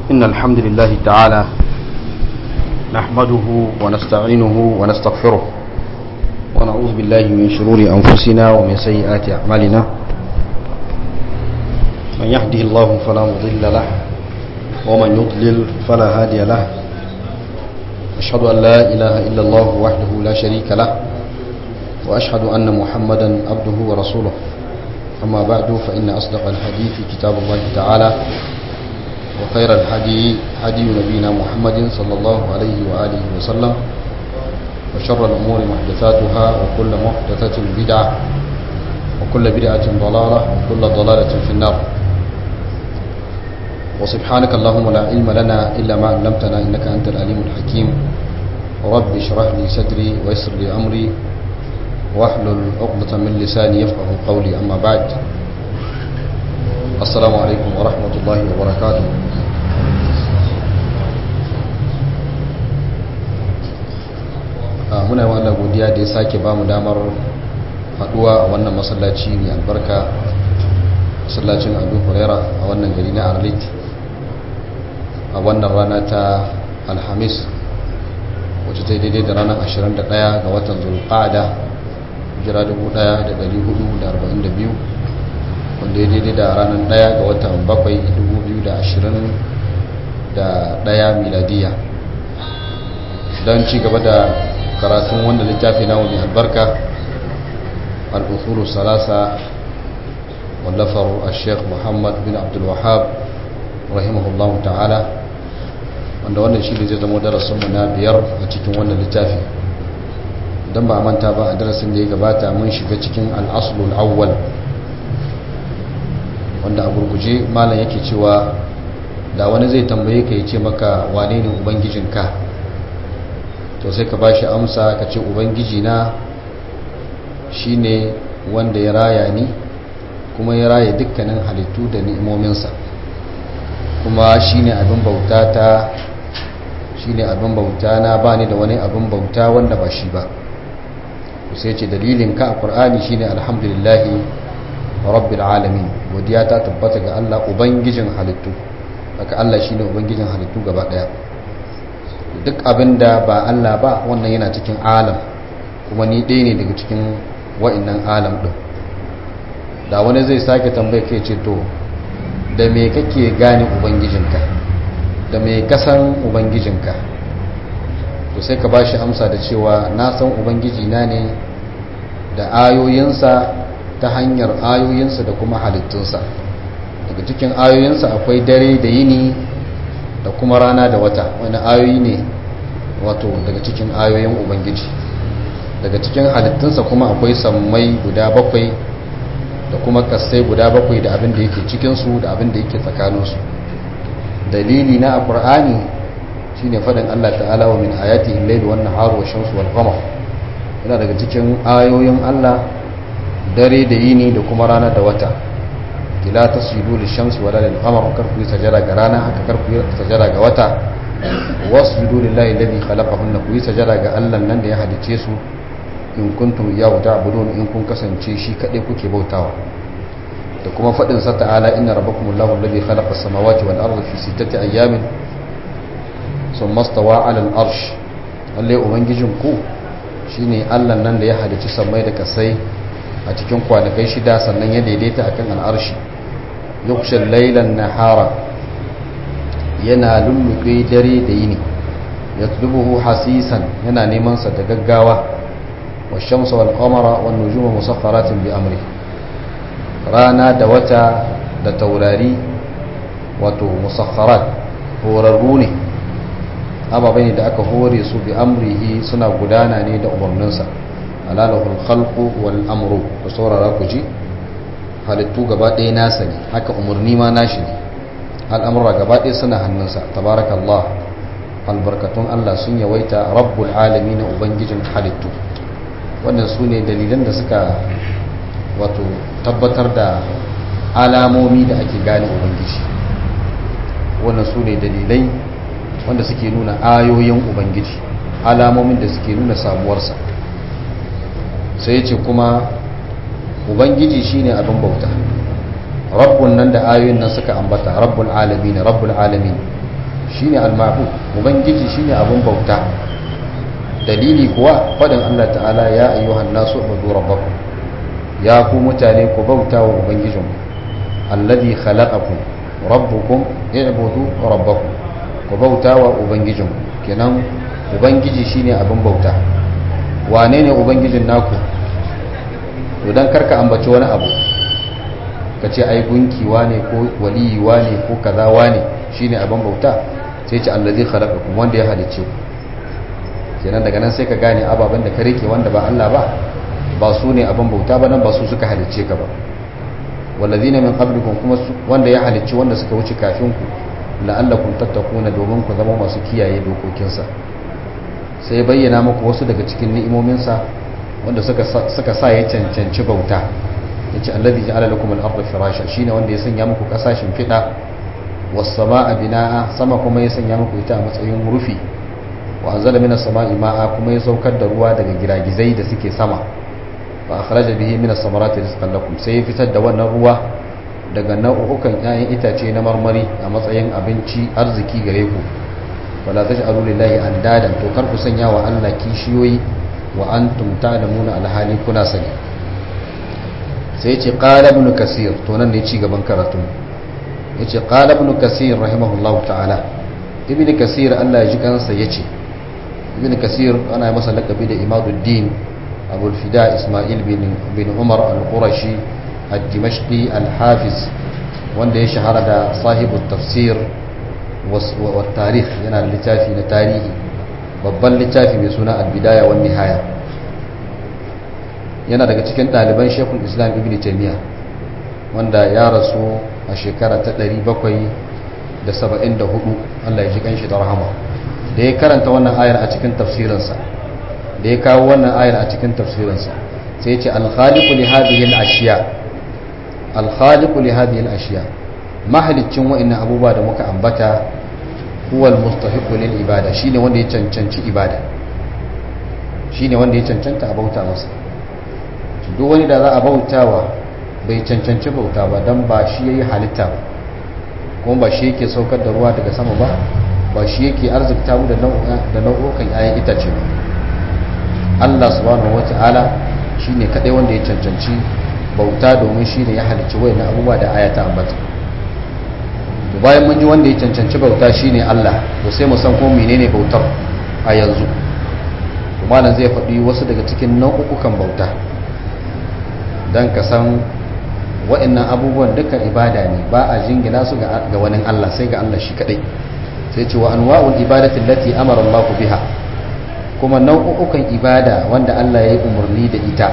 إن الحمد لله تعالى نحمده ونستعينه ونستغفره ونعوذ بالله من شرور أنفسنا ومن سيئات أعمالنا من يهده الله فلا مضل له ومن يضلل فلا هادي له أشهد أن لا إله إلا الله وحده لا شريك له وأشهد أن محمدا عبده ورسوله أما بعد فإن أصدق الحديث كتاب الله تعالى وخير الحدي حدي نبينا محمد صلى الله عليه وآله وسلم وشر الأمور محدثاتها وكل محدثة بدعة وكل بدعة ضلالة وكل ضلالة في النار وسبحانك اللهم لا علم لنا إلا ما علمتنا إنك أنت العليم الحكيم رب اشرح لي صدري ويسر لي أمري واحلل عقدة من لساني يفقه قولي أما بعد السلام عليكم ورحمة الله وبركاته muna yi wannan godiya da ya sake ba mu damar haduwa a wannan masallaci mai albarka masallacin abu huraira a wannan gari na arlit a wannan rana ta alhamis wacce ta daidai da ranar 21 ga watan zulqa'ada jira 1442 wanda ya daidai da ranar 1 ga watan 7 2021 miladiya don ci gaba da karatun wanda littafi na mai albarka al'usuru salasa wallafar al-sheikh muhammad bin abdulwahab rahimahullahu ta'ala wanda wannan shi ne zai zama darasinmu na biyar a cikin wannan littafi don ba a manta ba a darasin da ya gabata mun shiga cikin al'asulul awwal wanda a gurguje malam yake cewa da wani zai tambaye ka ya ce maka wane ne ubangijinka to sai ka ba shi amsa ka ce ubangiji na shine wanda ya raya ni kuma ya raya dukkanin halittu da ni'imominsa kuma shine abin bauta ta shine abin bauta na ba ni da wani abin bauta wanda ba shi ba sai ce dalilin ka a ƙur'ani shine alhamdulillahi rabbil alamin godiya ta tabbata ga Allah ubangijin halittu haka Allah shine ubangijin halittu gaba daya duk abinda ba Allah ba wannan yana cikin alam kuma ni ɗaya ne daga cikin wa'annan alam ɗin da wani zai sake tambaye kai ce to da me kake gane ubangijinka da me kasan ubangijinka to sai ka ba shi amsa da cewa na san ubangijina ne da ayoyinsa ta hanyar ayoyinsa da kuma halittunsa daga cikin ayoyinsa akwai dare da yini da kuma rana da wata wani ayoyi ne wato daga cikin ayoyin ubangiji daga cikin halittunsa kuma akwai sammai guda bakwai da kuma kasai guda bakwai da abin da yake cikinsu da abin da yake tsakaninsu dalili na a ƙur'ani shi ne faɗin allah ta'ala wa min ayati illai wan naharu wa shamsu wal qamar yana daga cikin ayoyin allah dare da yini da kuma rana da wata ila tasjudu lishamsi wala lil qamar kar ku sajada ga rana haka kar ku sajada ga wata wasjudu lillahi alladhi khalaqahunna ku sajada ga Allah nan da ya halice su in kuntum iyyahu ta'budun in kun kasance shi kadai kuke bautawa da kuma fadin sa ta'ala inna rabbakumullahu alladhi khalaqa as-samawati wal arda fi sittati ayyamin thumma stawa 'ala al-arsh lalle ubangijin ku shine Allah nan da ya halice samai da kasai a cikin kwanakai shida sannan ya daidaita akan al'arshi yukshin lailan nahara yana lullube dare da yini ya tulubuhu hasisan yana neman sa da gaggawa wa shamsa wal qamara wan nujuma musakharatin bi amri rana da wata da taurari wato musakharat horarru ne ababai ne da aka hore su bi amrihi suna gudana ne da umarninsa alalahul khalqu wal amru da saurara ku ji halittu gaba ɗaya nasa ne haka umarni ma nashi ne al'amura gaba ɗaya suna hannunsa tabarakallah albarkatun Allah sun yawaita rabbul alami na ubangijin halittu wannan su ne dalilan da suka wato tabbatar da alamomi da ake gane ubangiji wannan su ne dalilai wanda suke nuna ayoyin ubangiji alamomin da suke nuna samuwarsa sai ce kuma ubangiji shine abin bauta rabbun nan da ayoyin nan suka ambata rabbul alamin rabbul alamin shine al-ma'bud ubangiji shine abun bauta dalili kuwa fadin Allah ta'ala ya ayyuhan nasu ubudu rabbakum ya ku mutane ku bauta wa ubangijinku alladhi khalaqakum rabbukum i'budu rabbakum ku bauta wa ubangijinku kenan ubangiji shine abin bauta wane ne ubangijin naku to dan karka ambaci wani abu ka ce ai gunki wane ko waliyi wane ko kaza wane shine abin bauta sai ce allazi khalaqakum wanda ya halicce ku kenan daga nan sai ka gane ababen da ka rike wanda ba Allah ba ba su ne abin bauta ba nan ba su suka halicce ka ba wallazina min qablikum kuma wanda ya halicci wanda suka wuce kafin ku la'allakum tattakuna domin ku zama masu kiyaye dokokinsa sai bayyana muku wasu daga cikin ni'imominsa wanda suka suka sa ya cancanci bauta yace allazi ja'ala lakum al-ardha firasha shine wanda ya sanya muku kasashin fida was samaa binaa sama kuma ya sanya muku ita a matsayin rufi wa anzala minas samaa'i ma'a kuma ya saukar da ruwa daga giragizai da suke sama fa akhraja bihi minas samarati rizqan lakum sai ya fitar da wannan ruwa daga nau'ukan 'ya'yan itace na marmari a matsayin abinci arziki gare ku wala taj'alu lillahi andadan to kar ku sanya wa Allah kishiyoyi wa antum ta'lamuna alhali kuna sani sai yace qala ibn kasir to nan ne ci gaban karatu yace qala ibn kasir rahimahullahu ta'ala ibn kasir Allah ya ji kansa yace ibn kasir ana masa lakabi da imaduddin abul fida isma'il bin bin umar al-qurashi al-dimashqi al-hafiz wanda ya shahara da sahibu tafsir wa tarikh yana da littafi na tarihi babban littafi mai suna al-bidaya wa nihaya yana daga cikin ɗaliban shekul islam ibn taimiyya wanda ya rasu a shekara ta 774 allah ya ji kanshi da rahama da ya karanta wannan ayar a cikin tafsirinsa da ya kawo wannan ayar a cikin tafsirinsa sai ce alkhaliku li hadhihi al-ashiya alkhaliku li hadhihi al-ashiya mahalicin wa'annan abubuwa da muka ambata huwa al-mustahiqu lil ibada shine wanda ya cancanci ibada shine wanda ya cancanta a bauta masa duk wani da za a bautawa bai cancanci bauta ba dan ba shi yayi halitta ba kuma ba shi yake saukar da ruwa daga sama ba ba shi yake arzikta mu da nau'ukan 'ya'yan itace ba Allah subhanahu wata'ala shine kadai wanda ya cancanci bauta domin shine ya halicci wayannan abubuwa da ayata ambata to bayan mun ji wanda ya cancanci bauta shine Allah to sai mu san ko menene bautar a yanzu to malam zai faɗi wasu daga cikin nau'ukan bauta dan ka san wayannan abubuwan duka ibada ne ba a jingina su ga wani Allah sai ga Allah shi kadai sai ce wa anwa'ul ibadati allati amara Allah biha kuma nau'ukan ibada wanda Allah ya yi umarni da ita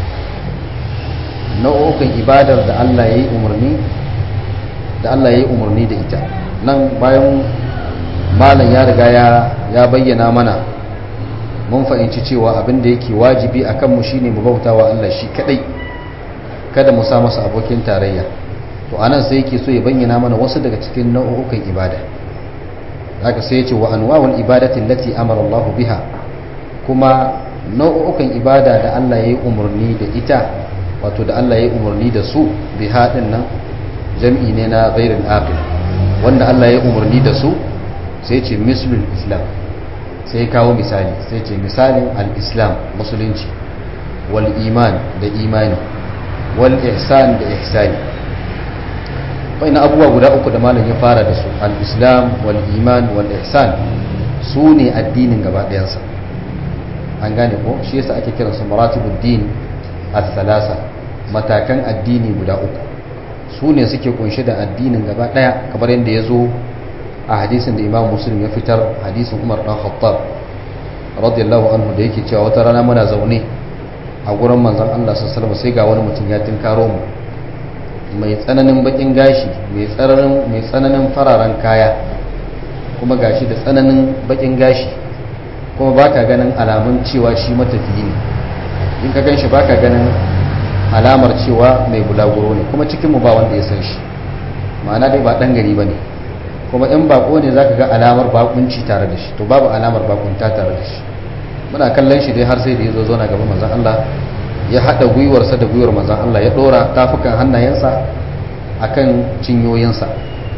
nau'ukan ibadar da Allah ya yi umarni da Allah ya yi umarni da ita nan bayan malam ya riga ya bayyana mana mun fahimci cewa abin da yake wajibi a kanmu shine mu bautawa Allah shi kadai kada mu sa masa abokin tarayya to anan sai yake so ya bayyana mana wasu daga cikin nau'ukan ibada haka sai ya ce wa anwa'ul ibadati allati amara Allah biha kuma nau'ukan ibada da Allah ya yi umarni da ita wato da Allah ya yi umarni da su bi haɗin nan jam'i ne na gairin aqil wanda Allah ya yi umarni da su sai ce mislul islam sai kawo misali sai ce misalin al-islam musulunci wal iman da imani wal ihsan da ihsani bai na abubuwa guda uku da malam ya fara da su al-islam wal iman wal ihsan su ne addinin gaba ɗayansa an gane ko shi yasa ake kiransu maratibud din al-thalasa matakan addini guda uku su ne suke kunshe da addinin gaba daya kamar yadda ya zo a hadisin da imam muslim ya fitar hadisin umar dan khattab radiyallahu anhu da yake cewa wata rana muna zaune a gurin manzon Allah sallallahu alaihi sai ga wani mutum ya tinkaro mu mai tsananin bakin gashi mai tsananin mai tsananin fararen kaya kuma gashi da tsananin bakin gashi kuma baka ganin alamun cewa shi matafiyi ne in ka ganshi baka ganin alamar cewa mai bulaguro ne kuma cikinmu ba wanda ya san shi ma'ana dai ba dan gari ba ne kuma in bako ne zaka ga alamar bakunci tare da shi to babu alamar bakunta tare da shi muna kallon shi dai har sai da ya zo zo na gaban manzon Allah ya hada gwiwarsa da gwiwar manzon Allah ya dora tafukan hannayensa akan cinyoyinsa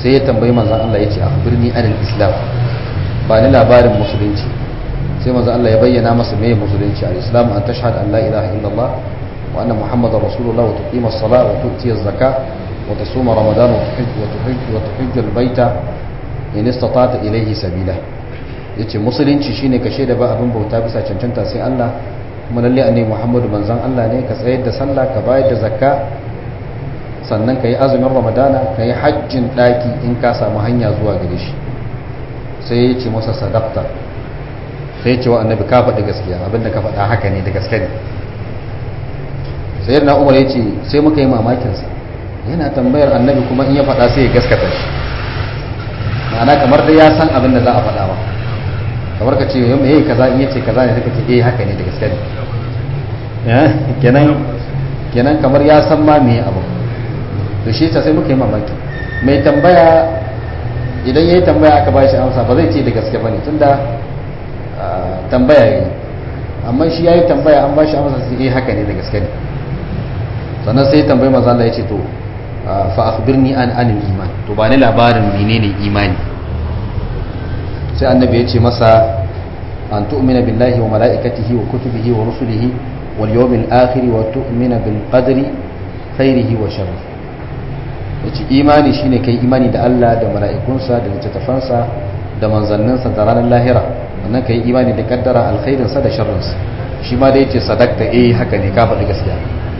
sai ya tambayi manzon Allah ya ce akhbirni anil islam ba ni labarin musulunci sai manzon Allah ya bayyana masa meye musulunci al-islam an tashhad an la ilaha illallah wa anna muhammadar rasulullah wa tuqima as-salat wa tu'ti az-zakah wa tasuma ramadan wa tuhajj wa tuhajj wa tuhajj al-baita in istata'ta ilayhi sabila yace musulunci shine ka shaida ba abin bauta bisa cancanta sai Allah kuma lalle annabi Muhammadu manzon Allah ne ka tsayar da sallah ka bayar da zakka sannan ka yi azumin ramadana ka yi hajjin daki in ka samu hanya zuwa gare shi sai ya ce masa sadaqta sai ya ce wa annabi ka faɗi gaskiya abinda ka faɗa haka ne da gaske ne sai na umar ya ce sai muka yi mamakinsa yana tambayar annabi kuma in ya faɗa sai ya gaskata shi ma'ana kamar da ya san abin da za a faɗa ba kamar ka ce yau mai kaza in yace kaza ne suka ce eh haka ne da gaske ne kenan kenan kamar ya san ma me abu to shi sai muka yi mamaki mai tambaya idan yayi tambaya aka ba shi amsa ba zai ce da gaske bane tunda tambaya yayi amma shi yayi tambaya an ba shi amsa sai eh haka ne da gaske ne sannan sai tambayi manzo Allah ya ce to fa akhbirni an anil iman to ba ni labarin menene imani sai annabi ya ce masa an tu'mina billahi wa mala'ikatihi wa kutubihi wa rusulihi wal yawmil akhir wa tu'mina bil qadri khairihi wa sharrihi yace imani shine kai imani da Allah da mala'ikunsa da littattafansa da manzanninsa da ranar lahira wannan kai imani da kaddara alkhairinsa da sharrinsa shi ma da yace sadaqta eh haka ne ka faɗi gaskiya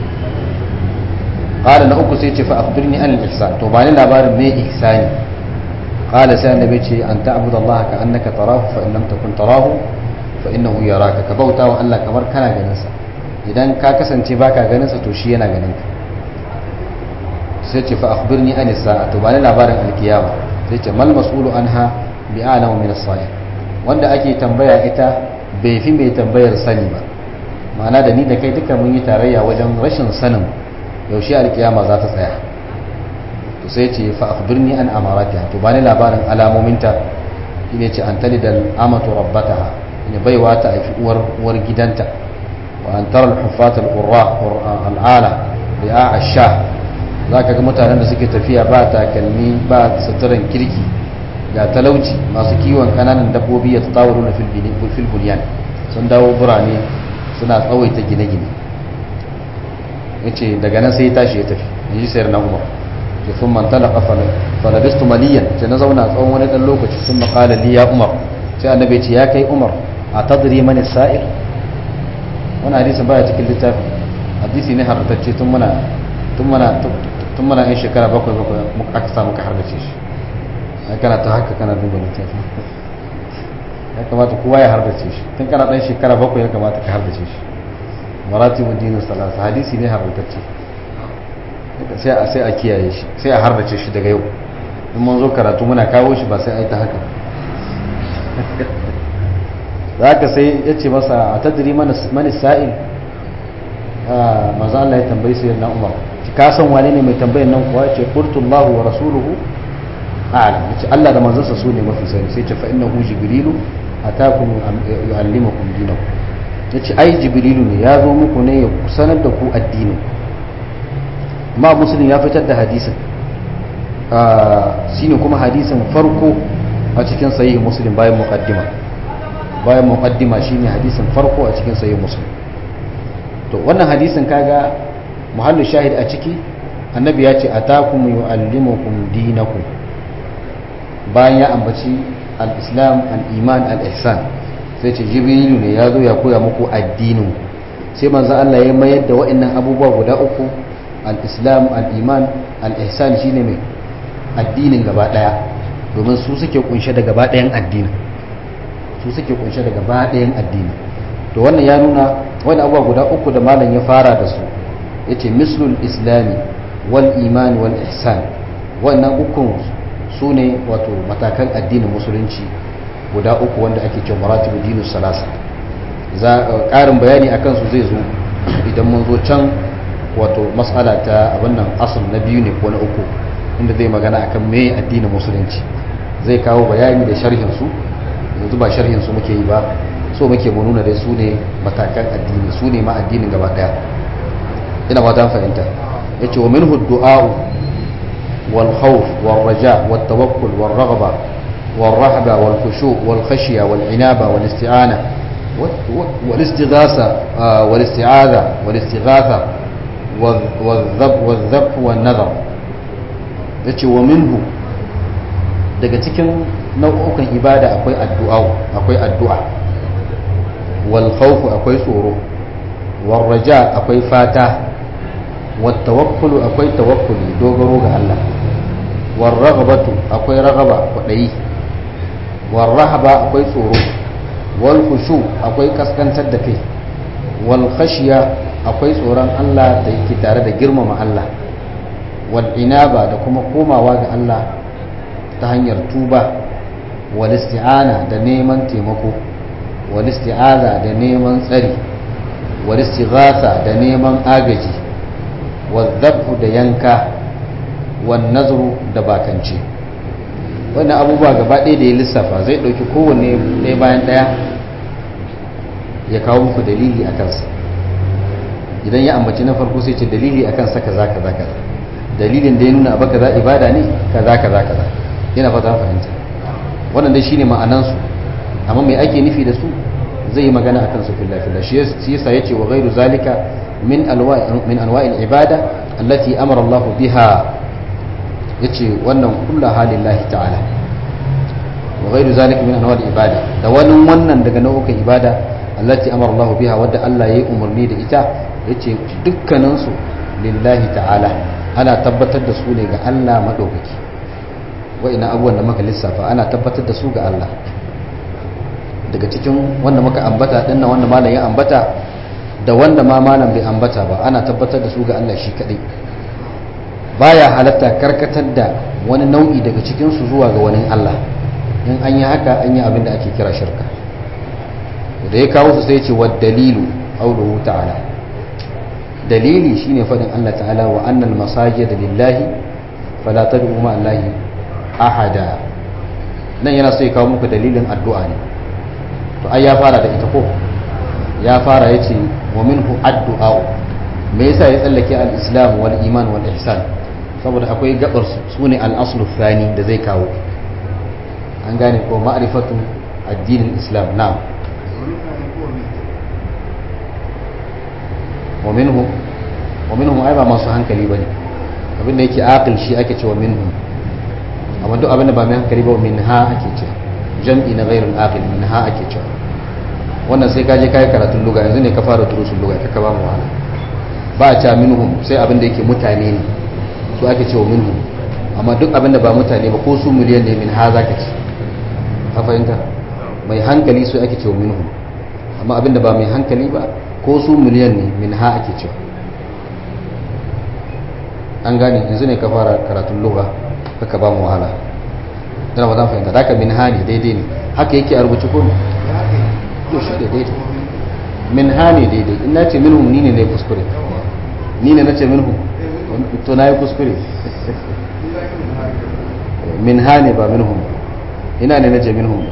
qala na uku sai ce fa akhbirni an al-ihsan to bani labarin me ihsani qala sai annabi ce an ta'budu Allah ka annaka tarahu fa in lam takun tarahu fa innahu yaraka ka bauta wa Allah kamar kana ganin sa idan ka kasance baka ganin sa to shi yana ganin ka sai ce fa akhbirni an as-sa'a to bani labarin al-qiyama sai ce mal mas'ulu anha bi a'lamu min as-sa'il wanda ake tambaya ita bai fi mai tambayar sani ba ma'ana da ni da kai duka mun yi tarayya wajen rashin sanin yaushe alkiyama za ta tsaya to sai ce fa akhbirni an amaratiha to bani labarin alamominta shine ce an talidal amatu rabbataha ne baiwa ta haifi uwar uwar gidanta wa an tara al-huffat al-qurra al-ala ri'a ash-sha zaka ga mutanen da suke tafiya ba takalmi ba suturan kirki ga talauci masu kiwon kananan dabbobi ya tsawaru na fil bunyan sun dawo burane suna tsawaita gine-gine yace daga nan sai ya tashi ya tafi in ji sayar na umar ke sun mantala kafalin falabistu maliyan sai na zauna tsawon wani dan lokaci sun makala li ya umar sai annabi ce ya kai umar a tadri mani sa'ir wani hadisin baya cikin littafi hadisi ne harbatacce tun muna tun muna tun muna yan shekara bakwai bakwai aka samu ka harbace shi kana ta haka kana duba littafi ya kamata kowa ya harbace shi tun kana dan shekara bakwai ya kamata ka harbace shi maratibu dinin salasa hadisi ne harbatacce sai a sai a kiyaye shi sai a harbace shi daga yau in mun zo karatu muna kawo shi ba sai a yi ta haka za ka sai ya ce masa a tadiri mani sa'il maza Allah ya tambayi sai na umar ka san wane ne mai tambayin nan kuwa ce qultullahu wa rasuluhu a'lam yace Allah da manzansa su ne mafi sani sai ce fa innahu jibrilu atakum yuallimukum dinakum yace ai jibrilu ne ya zo muku ne ya sanar da ku addinin ma muslim ya fitar da hadisin shine kuma hadisin farko a cikin sahih muslim bayan muqaddima bayan muqaddima shine hadisin farko a cikin sahih muslim to wannan hadisin kaga muhallu shahid a ciki annabi ya ce atakum yuallimukum dinakum bayan ya ambaci al-islam al-iman al-ihsan sai ce jibrilu ne ya zo ya koya muku addinin sai manzo Allah ya mayar da waɗannan abubuwa guda uku al-islam al-iman al-ihsan shine mai addinin gaba daya domin su suke kunshe da gaba dayan addinin su suke kunshe da gaba dayan addini to wannan ya nuna wani abubuwa guda uku da malam ya fara da su yace mislul islami wal iman wal ihsan wannan ukun su ne wato matakan addinin musulunci guda uku wanda ake cewa maratibu dinus salasa za ƙarin bayani akan su zai zo idan mun zo can wato mas'ala ta abin nan asal na biyu ne ko na uku inda zai magana akan me addinin musulunci zai kawo bayani da sharhin su yanzu ba sharhin su muke yi ba so muke mu nuna dai su ne matakan addini su ne ma addinin gaba daya ina ba ta fahimta yace wa minhu du'a والخوف والرجاء والتوكل والرغبة والرهبة والخشوع والخشية والعنابة والاستعانة والاستغاثة والاستعاذة والاستغاثة والذب والذبح والنذر yace wa minhu daga cikin nau'ukan ibada akwai addu'a akwai addu'a wal khawf akwai tsoro wal raja akwai fata wat tawakkulu akwai tawakkuli dogaro ga Allah wal raghabatu akwai ragaba kwadayi wal rahaba akwai tsoro wal khushu akwai kaskantar da kai wal khashiya akwai tsoron Allah da yake tare da girmama Allah wal inaba da kuma komawa ga Allah ta hanyar tuba wal isti'ana da neman taimako wal isti'aza da neman tsari wal istighatha da neman agaji wal dhabhu da yanka wal nazru da bakance wannan abubuwa gaba ɗaya da ya lissafa zai ɗauki kowanne ɗaya bayan ɗaya ya kawo muku dalili a kansa idan ya ambaci na farko sai ce dalili akan sa kaza kaza kaza dalilin da ya nuna abu kaza ibada ne kaza kaza kaza yana fata fahimta wannan dai shine ma'anan su amma mai ake nufi da su zai yi magana akan su fillah fillah shi yasa yace wa ghairu zalika min alwa min anwa'il ibada allati amara Allah biha yace wannan kullu halillahi ta'ala wa ghairu zalika min anwa'il ibada da wani wannan daga nau'ukan ibada allati amara Allah biha wadda Allah yayi umarni da ita yace dukkanin su lillahi ta'ala ana tabbatar da su ne ga Allah madaukaki wa'ina abubuwan da muka lissafa ana tabbatar da su ga Allah daga cikin wanda muka ambata dinnan wanda malam ya ambata da wanda ma malam bai ambata ba ana tabbatar da su ga Allah shi kadai baya halatta karkatar da wani nau'i daga cikin su zuwa ga wani Allah in an yi haka an yi abin da ake kira shirka da ya kawo su sai ce wa dalilu qauluhu ta'ala dalili shine fadin Allah ta'ala wa annal masajid lillahi fala tad'u ma allahi ahada nan yana so ya kawo muku dalilin addu'a ne to ai ya fara da ita ko ya fara yace wa minhu addu'a me yasa ya tsallake al-islam wal iman wal ihsan saboda akwai gabar su sune al-aslu thani da zai kawo an gane ko ma'rifatu addinin islam na'am wa minhum wa minhum ai ba masu hankali bane abin da yake aqil shi ake cewa minhum amma duk abin da ba mai hankali ba min ha ake cewa jam'i na ghairul aqil min ha ake cewa wannan sai ka je kai karatun lugha yanzu ne ka fara durusun lugha ka ba mu wahala ba a cewa minhum sai abin da yake mutane ne su ake cewa minhum amma duk abin da ba mutane ba ko su miliyan ne min ha zaka ce ka fahimta mai hankali su ake cewa minhum amma abin da ba mai hankali ba ko su miliyan ne min ha ake cewa an gane yanzu ne ka fara karatun lugha kaka ba mu wahala dana ba zan fahimta da ka min ha ne daidai ne haka yake a rubuce ko to shi da daidai min ha ne daidai in na ce minhum ni ne na kuskure ni ne na ce minhum to na yi kuskure min ha ne ba minhum ina ne na ce minhum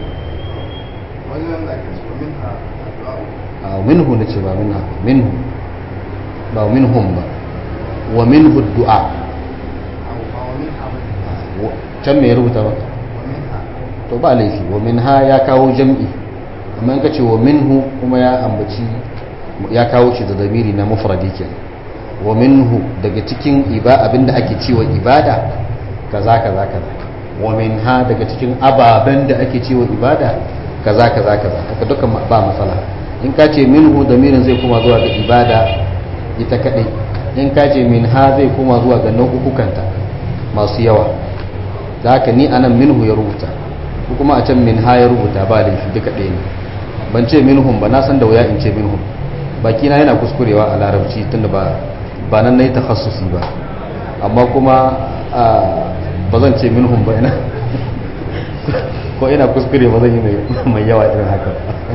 a minhu na ce ba minha minhu ba minhum ba wa minhu du'a can me ya rubuta ba to ba laifi wa minha ya kawo jam'i amma in ka ce wa minhu kuma ya ambaci ya kawo shi da zamiri na mufradi kenan wa minhu daga cikin iba abinda ake cewa ibada kaza kaza kaza wa minha daga cikin ababen da ake cewa ibada kaza kaza kaza haka duka ba matsala in ka ce minhu damirin zai kuma zuwa ga ibada ita kadai in ka ce minha zai kuma zuwa ga nau'ukanta masu yawa da haka ni anan minhu ya rubuta ko kuma a can minha ya rubuta ba da duka ɗaya ne ban ce minhum ba na san da wuya in ce minhum baki na yana kuskurewa a larabci tunda ba ba nan nayi takhassusi ba amma kuma ba zan ce minhum ba ina ko ina kuskure ba zan yi mai yawa irin haka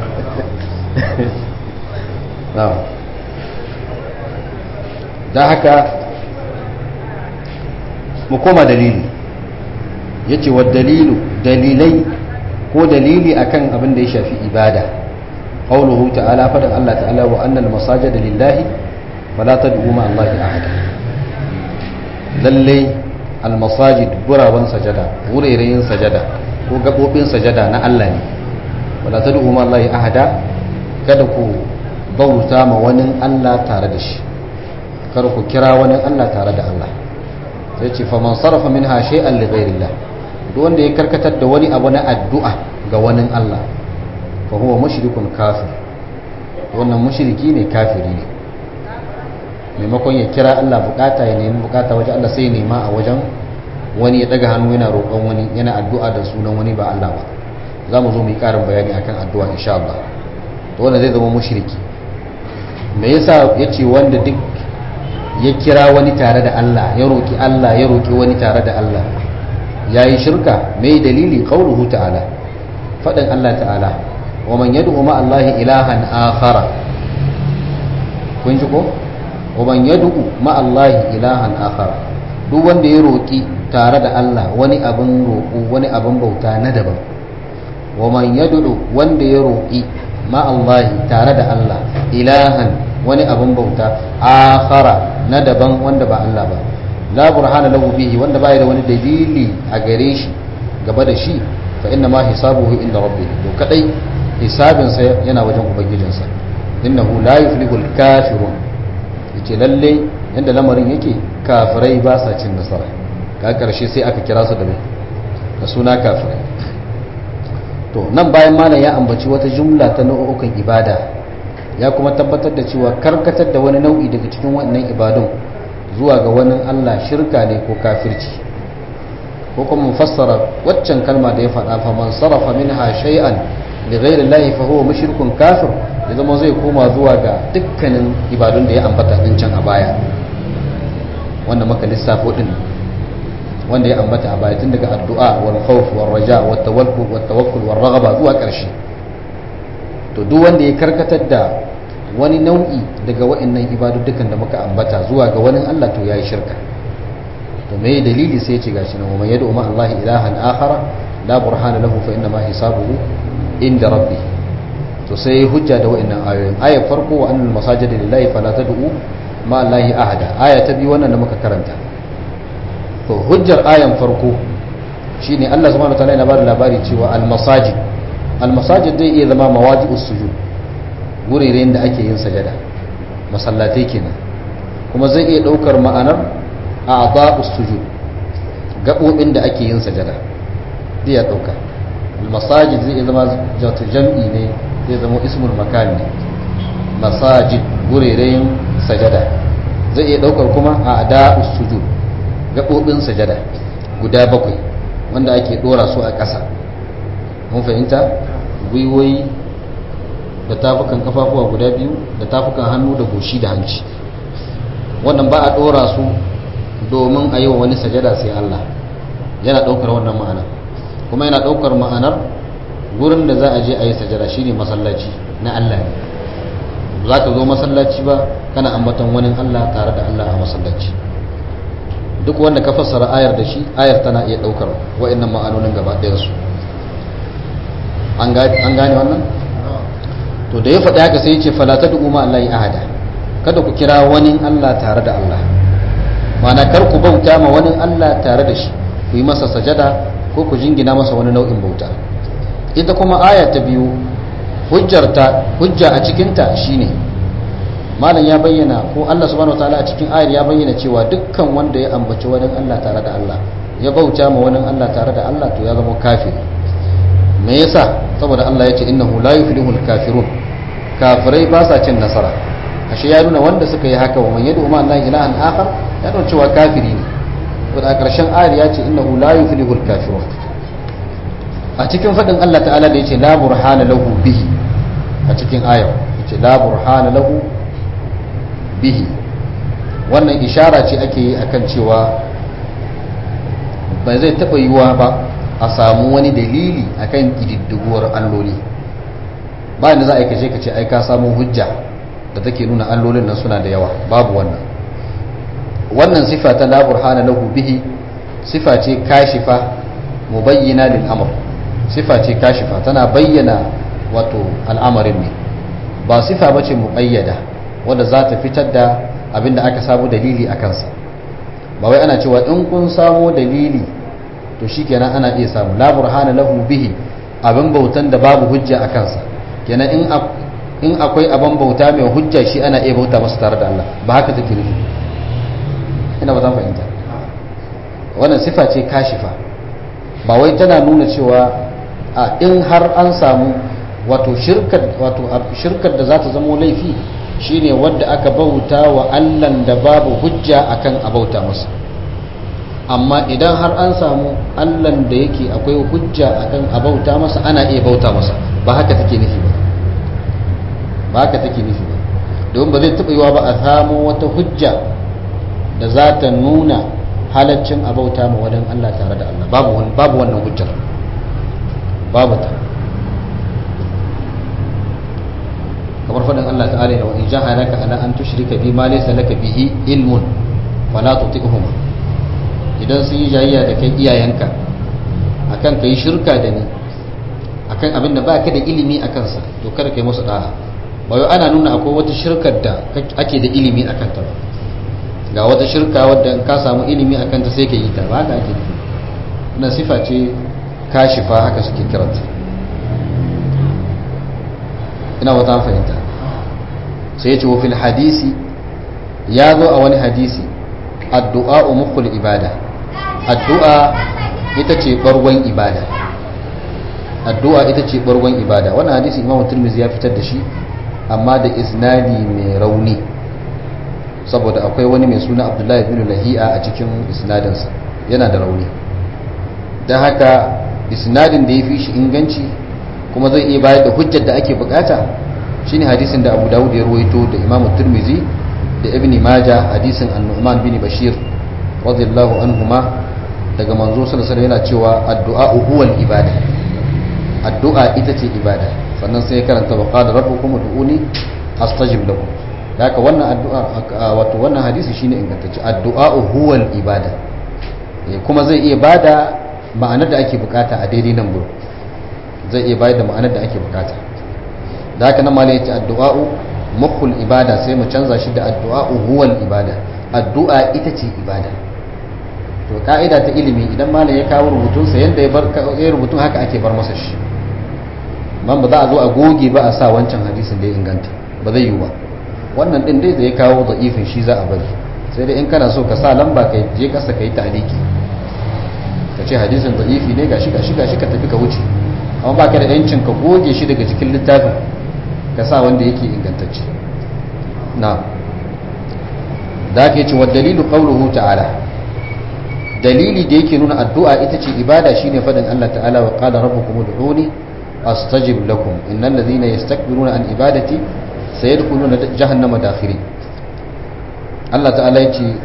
da haka mu koma dalili ya ce wa dalilu dalilai ko dalili akan abin da ya shafi ibada قوله تعالى فدع الله تعالى وأن المساجد لله فلا تدعوا مع الله أحدا للي almasajid guraben sajada wuraren sajada ko gabobin sajada na Allah ne wala tad'u ma Allah ahada kada ku bauta ma wani Allah tare da shi kada ku kira wani Allah tare da Allah sai ce fa man sarafa minha shay'an li ghayrillah duk wanda ya karkatar da wani abu na addu'a ga wani Allah fa huwa mushrikun kafir wannan mushriki ne kafiri ne maimakon ya kira Allah bukata ya nemi bukata wajen Allah sai nema a wajen wani ya daga hannu yana roƙon wani yana addu'a da sunan wani ba Allah ba za mu zo mu yi ƙarin bayani akan addu'a insha Allah to wanda zai zama mushriki me yasa yace wanda duk ya kira wani tare da Allah ya roki Allah ya roki wani tare da Allah yayi shirka me dalili qauluhu ta'ala fadan Allah ta'ala wa man yad'u ma Allah ilahan akhara kun ji ko wa man yad'u ma Allah ilahan akhara duk wanda ya roki tare da Allah wani abin roƙo wani abin bauta na daban wa man yad'u wanda ya roki ma Allah tare da Allah ilahan wani abin bauta akhara na daban wanda ba Allah ba la burhana lahu bihi wanda bai da wani dalili a gare shi gaba da shi fa inna ma hisabuhu inda rabbih to kadai hisabin sa yana wajen ubangijinsa innahu la yuflihul kafirun yace lalle yanda lamarin yake kafirai ba sa cin nasara ka karshe sai aka kira su da mai da suna kafirai to nan bayan malam ya ambaci wata jumla ta nau'ukan ibada ya kuma tabbatar da cewa karkatar da wani nau'i daga cikin wannan ibadun zuwa ga wani Allah shirka ne ko kafirci ko kuma fassara waccan kalma da ya faɗa fa man sarafa minha shay'an li ghayri Allah fa huwa mushrikun kafir ya zama zai koma zuwa ga dukkanin ibadun da ya ambata din can a baya wanda maka lissafo din wanda ya ambata a baya tun daga addu'a wal khawf wal raja wat tawakkul wat tawakkul wal raghaba zuwa ƙarshe to duk wanda ya karkatar da wani nau'i daga wa'annan ibaduddukan da muka ambata zuwa ga wani Allah to yayi shirka to me dalili sai ya ce gashi nan wa yad'u ma Allah ilahan akhara la burhana lahu fa inna ma hisabuhu inda rabbi to sai hujja da wa'annan ayoyin ayar farko wa annal masajida lillahi fala tad'u ma Allah ahada aya ta biyu wannan da muka karanta to hujjar ayan farko shine Allah subhanahu wa ta'ala yana bada labari cewa al masajid almasajid zai iya zama mawaji'us sujud gureren da ake yin sajada masallatai kenan kuma zai iya daukar ma'anar a'dha'us sujud gabobin da ake yin sajada zai ya dauka almasajid zai iya zama jatu jam'i ne zai zama ismul makan ne masajid gureren sajada zai iya daukar kuma a'da'us sujud gabobin sajada guda bakwai wanda ake dora su a ƙasa mun fahimta gwiwoyi da tafukan kafafuwa guda biyu da tafukan hannu da goshi da hanci wannan ba a dora su domin a yi wa wani sajada sai Allah yana daukar wannan ma'ana kuma yana daukar ma'anar gurin da za a je a yi sajada shine masallaci na Allah ne za ka zo masallaci ba kana ambaton wani Allah tare da Allah a masallaci duk wanda ka fassara ayar da shi ayar tana iya daukar wa'annan ma'anonin gaba ɗayan su an gane wannan to da ya faɗi haka sai ya ce falata da umar Allah ya ahada kada ku kira wani Allah tare da Allah mana kar ku bauta ma wani Allah tare da shi ku yi masa sajada ko ku jingina masa wani nau'in bauta ita kuma aya ta biyu hujjarta hujja a cikinta shine malam ya bayyana ko Allah subhanahu wataala a cikin ayar ya bayyana cewa dukkan wanda ya ambaci wani Allah tare da Allah ya bauta ma wani Allah tare da Allah to ya zama kafiri me yasa saboda Allah ya ce innahu la yuflihul kafirun kafirai ba sa cin nasara ashe ya nuna wanda suka yi haka wa man yad'u ma Allah ilahan akhar ya nuna cewa kafiri ne to da karshen ayar ya ce innahu la yuflihul kafirun a cikin fadin Allah ta'ala da yace la burhana lahu bihi a cikin ayar yace la burhana lahu bihi wannan ishara ce ake yi akan cewa ba zai taba yiwuwa ba a samu wani dalili akan kididdiguwar alloli bayan da za a yi kace kace ai ka samu hujja da take nuna allolin nan suna da yawa babu wannan wannan sifa ta la burhana lahu bihi sifa ce kashifa mubayyana lil amr sifa ce kashifa tana bayyana wato al'amarin ne ba sifa bace muqayyada wanda za ta fitar da abinda aka samu dalili a kansa ba wai ana cewa in kun samo dalili to shikenan ana iya samu la burhana lahu bihi abin bautan da babu hujja a kansa kenan in in akwai abin bauta mai hujja shi ana iya bauta masa tare da Allah ba haka take nufi ina ba ta fahimta wannan sifa ce kashifa ba wai tana nuna cewa a in har an samu wato shirkar wato shirkar da za ta zama laifi shine wadda aka bauta wa Allahn da babu hujja akan a bauta masa amma idan har an samu Allahn da yake akwai hujja akan a bauta masa ana iya bauta masa ba haka take nufi ba ba haka take nufi ba domin ba zai taɓa yiwa ba a samu wata hujja da za ta nuna halaccin a bauta ma wadan Allah tare da Allah babu wannan hujjar babu ta kamar faɗin Allah ta'ala da wani jahadaka ala an tushrika bi ma laysa laka bihi ilmun fala tuti'huma idan sun yi jayayya da kai iyayenka akan kai shirka da ni akan abin da baka da ilimi akan sa to kada kai musu da'a ba wai ana nuna akwai wata shirkar da ake da ilimi akan ta ba ga wata shirka wadda in ka samu ilimi akan ta sai ka yi ta ba haka ake nufi wannan sifa ce kashifa haka suke kiranta ina wata fahimta sai ya ce wa fil hadisi ya zo a wani hadisi addu'a mukul ibada addu'a ita ce bargon ibada addu'a ita ce bargon ibada wannan hadisi imamu turmizi ya fitar da shi amma da isnadi mai rauni saboda akwai wani mai suna abdullahi bin lahi'a a cikin isnadinsa yana da rauni don haka isnadin da ya fi shi inganci kuma zai iya bayar da hujjar da ake bukata shine hadisin da abu dawud ya ruwaito da imam turmizi da ibn majah hadisin an-nu'man bin bashir radiyallahu anhuma daga manzo sallallahu alaihi yana cewa addu'a huwal ibada addu'a ita ce ibada sannan sai ya karanta wa qala rabbukum ud'uni astajib lakum haka wannan addu'a wato wannan hadisi shine ingantacce addu'a huwal ibada kuma zai iya bada ma'anar da ake bukata a daidai nan gurin zai iya bayar da ma'anar da ake bukata da haka nan ma yace addu'a'u mukhul ibada sai mu canza shi da addu'a'u huwal ibada addu'a ita ce ibada to ka'ida ta ilimi idan malam ya kawo rubutun sa yanda ya bar ya rubutun haka ake bar masa shi man ba za a zo a goge ba a sa wancan hadisin da ya inganta ba zai yiwu ba wannan din dai zai kawo da'ifin shi za a bari sai dai in kana so ka sa lamba kai je kasa kai ta'aliki ka ce hadisin da'ifi ne gashi gashi gashi ka tafi ka wuce amma ba ka da yancin ka goge shi daga cikin littafin ka sa wanda yake ingantacce na da ake ce wa dalilu qawluhu ta'ala dalili da yake nuna addu'a ita ce ibada shine fadin Allah ta'ala wa qala rabbukum ud'uni astajib lakum innal ladhina yastakbiruna an ibadati sayadkhuluna jahannama dakhirin Allah ta'ala ya ce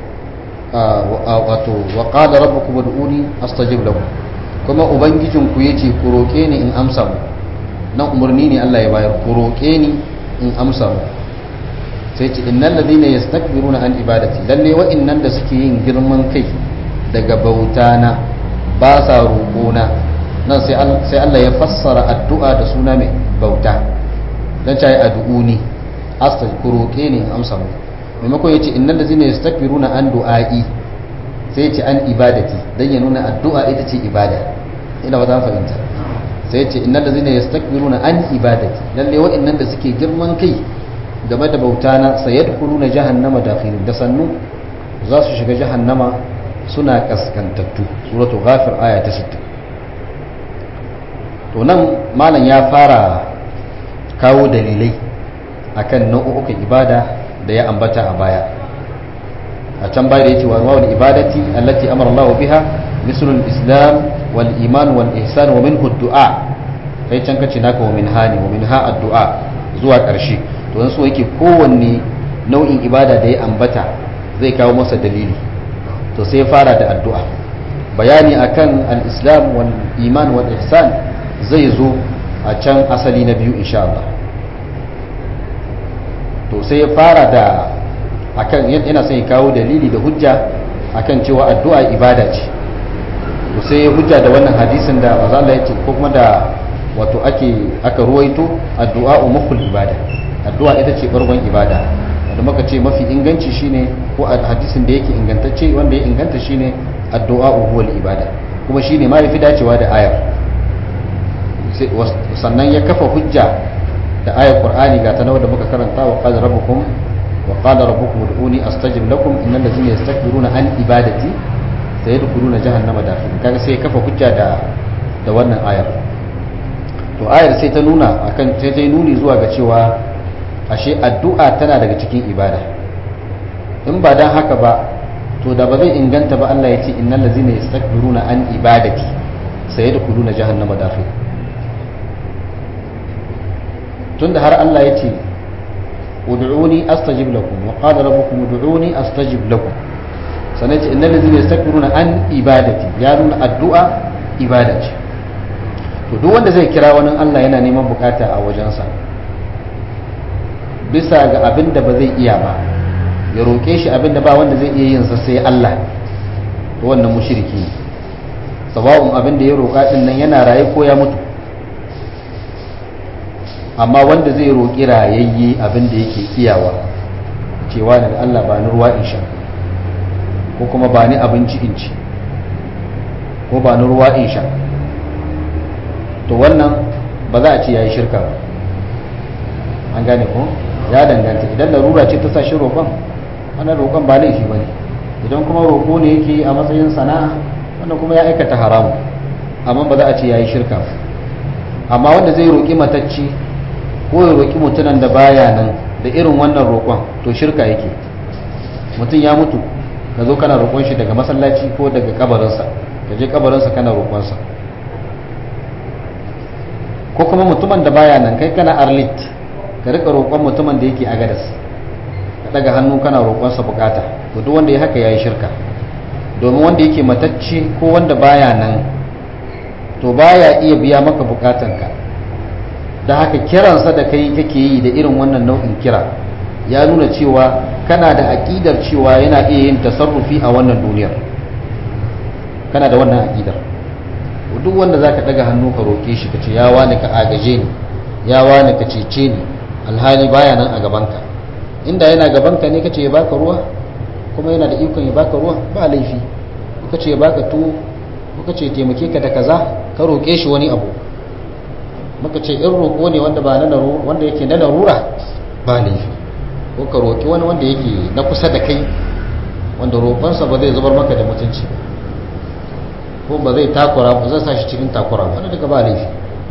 wato wa qala rabbukum ud'uni astajib lakum kuma ubangijinku yace ku roke ni in amsa mu nan umarni ne Allah ya bayar ku roke ni in amsa mu sai ce innal ladina yastakbiruna an ibadati lalle wa'annan da suke yin girman kai daga bautana ba sa roƙona nan sai Allah ya fassara addu'a da suna mai bauta dan cayi addu'uni asta ku roke ni in amsa mu maimakon yace innal ladina yastakbiruna an du'ai sai yace an ibadati dan ya nuna addu'a ita ce ibada ina ba za fahimta sai yace innal ladina yastakbiruna an ibadati lalle wa'annan da suke girman kai game da bauta na sayadkhuluna jahannama dakhirin da sannu za su shiga jahannama suna kaskantattu suratul ghafir aya ta 60 to nan malam ya fara kawo dalilai akan nau'ukan ibada da ya ambata a baya a can baya da yake wa wal ibadati allati amara Allah biha mislu al-islam wal iman wal ihsan wa minhu ad-du'a kai can kace naka wa min hani wa minha ad-du'a zuwa ƙarshe to dan so yake kowanne nau'in ibada da ya ambata zai kawo masa dalili to sai ya fara da addu'a bayani akan al-islam wal iman wal ihsan zai zo a can asali na biyu insha Allah to sai ya fara da akan yana son ya kawo dalili da hujja akan cewa addu'a ibada ce to sai ya hujja da wannan hadisin da manzo Allah yake ko kuma da wato ake aka ruwaito addu'a mukhul ibada addu'a ita ce bargon ibada da muka ce mafi inganci shine ko hadisin da yake ingantacce wanda ya inganta shine addu'a huwal ibada kuma shine ma yafi dacewa da ayar sannan ya kafa hujja da ayar qur'ani ga ta nawa da muka karanta wa qala rabbukum wa qala rabbukum ud'uni astajib lakum innal ladzina yastakbiruna an ibadati sayadkhuluna jahannama dakhirin kaga sai ya kafa hujja da da wannan ayar to ayar sai ta nuna akan sai ta nuni zuwa ga cewa ashe addu'a tana daga cikin ibada in ba dan haka ba to da ba zai inganta ba Allah ya ce innal ladzina yastakbiruna an ibadati sayadkhuluna jahannama dakhil tunda har Allah ya ce ud'uni astajib lakum wa qala rabbukum ud'uni astajib lakum sannan ce innal ladzina yastakbiruna an ibadati ya nuna addu'a ibada ce to duk wanda zai kira wani Allah yana neman bukata a wajensa bisa ga abin da ba zai iya ba ya roƙe shi abin da ba wanda zai iya yin sa sai Allah to wannan mushriki ne sawa'un abin da ya roƙa din nan yana raye ko ya mutu amma wanda zai roƙi rayayye abin da yake iyawa cewa da Allah ba ni ruwa in sha ko kuma ba ni abinci in ci ko ba ni ruwa in sha to wannan ba za a ce ya yi shirka ba an gane ko ya danganta idan larura ce ta sa shi roƙon wannan roƙon ba laifi ba ne idan kuma roƙo ne yake a matsayin sana'a wannan kuma ya aikata haramu amma ba za a ce ya yi shirka ba amma wanda zai roƙi matacci ko ya roƙi mutunan da baya nan da irin wannan roƙon to shirka yake mutum ya mutu ka zo kana roƙon shi daga masallaci ko daga kabarinsa ka je kabarinsa kana roƙonsa ko kuma mutumin da baya nan kai kana arlit ka rika roƙon mutumin da yake agadas ka daga hannu kana roƙonsa bukata to duk wanda ya haka yayi shirka domin wanda yake matacce ko wanda baya nan to baya iya biya maka bukatanka da haka kiransa da kai kake yi da irin wannan nau'in kira ya nuna cewa kana da aƙidar cewa yana iya yin tasarrufi a wannan duniyar kana da wannan aƙidar duk wanda zaka daga hannu ka roke shi ka ce ya wani ka agaje ni ya wani ka cece ni alhali baya nan a gabanka inda yana gabanka ne kace ya baka ruwa kuma yana da ikon ya baka ruwa ba laifi ka ce ya baka tuwo ko ka ce taimake ka da kaza ka roke shi wani abu muka ce in roƙo ne wanda ba na wanda yake na larura ba laifi ko ka roƙi wani wanda yake na kusa da kai wanda roƙonsa ba zai zubar maka da mutunci ko ba zai takura ba zai sa shi cikin takura wanda daga ba laifi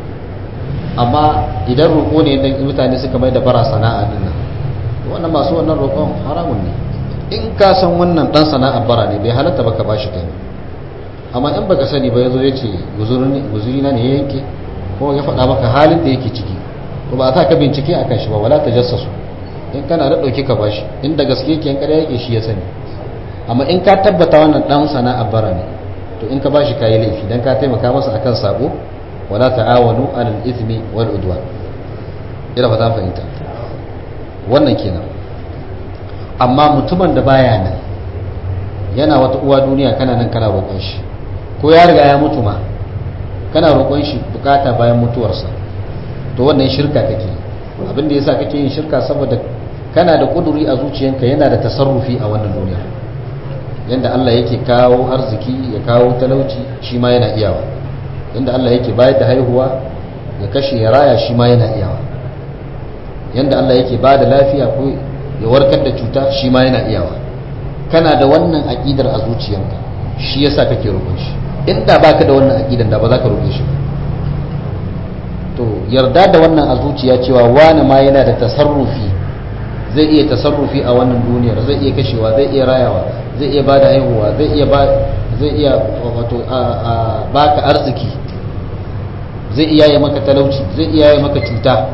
amma idan roƙo ne da mutane suka mai da bara sana'a din nan wannan masu wannan roƙon haramun ne in ka san wannan dan sana'a bara ne bai halatta baka bashi kai amma in baka sani ba yazo yace guzuri na ne ya yanke ko ya faɗa maka halin da yake ciki to ba za ka bincike akan shi ba wala tajassasu in kana da dauki ka bashi in da gaske yake in kare yake shi ya sani amma in ka tabbata wannan dan sana'a bara ne to in ka bashi kayi laifi dan ka taimaka masa akan sabo wala ta'awanu alal ithmi wal udwan ina fata fahimta wannan kenan amma mutumin da baya nan yana wata uwa duniya kana nan kana roƙon shi ko ya riga ya mutu ma kana roƙon shi bukata bayan mutuwarsa to wannan shirka kake abin da yasa kake yin shirka saboda kana da kuduri a zuciyanka yana da tasarrufi a wannan duniya yanda Allah yake kawo arziki ya kawo talauci shi ma yana iyawa yanda Allah yake bayar da haihuwa ya kashe ya raya shi ma yana iyawa yanda Allah yake ba da lafiya ko ya warkar da cuta shi ma yana iyawa kana da wannan aƙidar a zuciyanka shi yasa kake roƙon shi inda baka da wannan aƙidar da ba za ka roƙe shi to yarda da wannan a zuciya cewa wani ma yana da tasarrufi zai iya tasarrufi a wannan duniyar zai iya kashewa zai iya rayawa zai iya bada haihuwa zai iya ba zai iya wato a baka arziki zai iya yi maka talauci zai iya yi maka cuta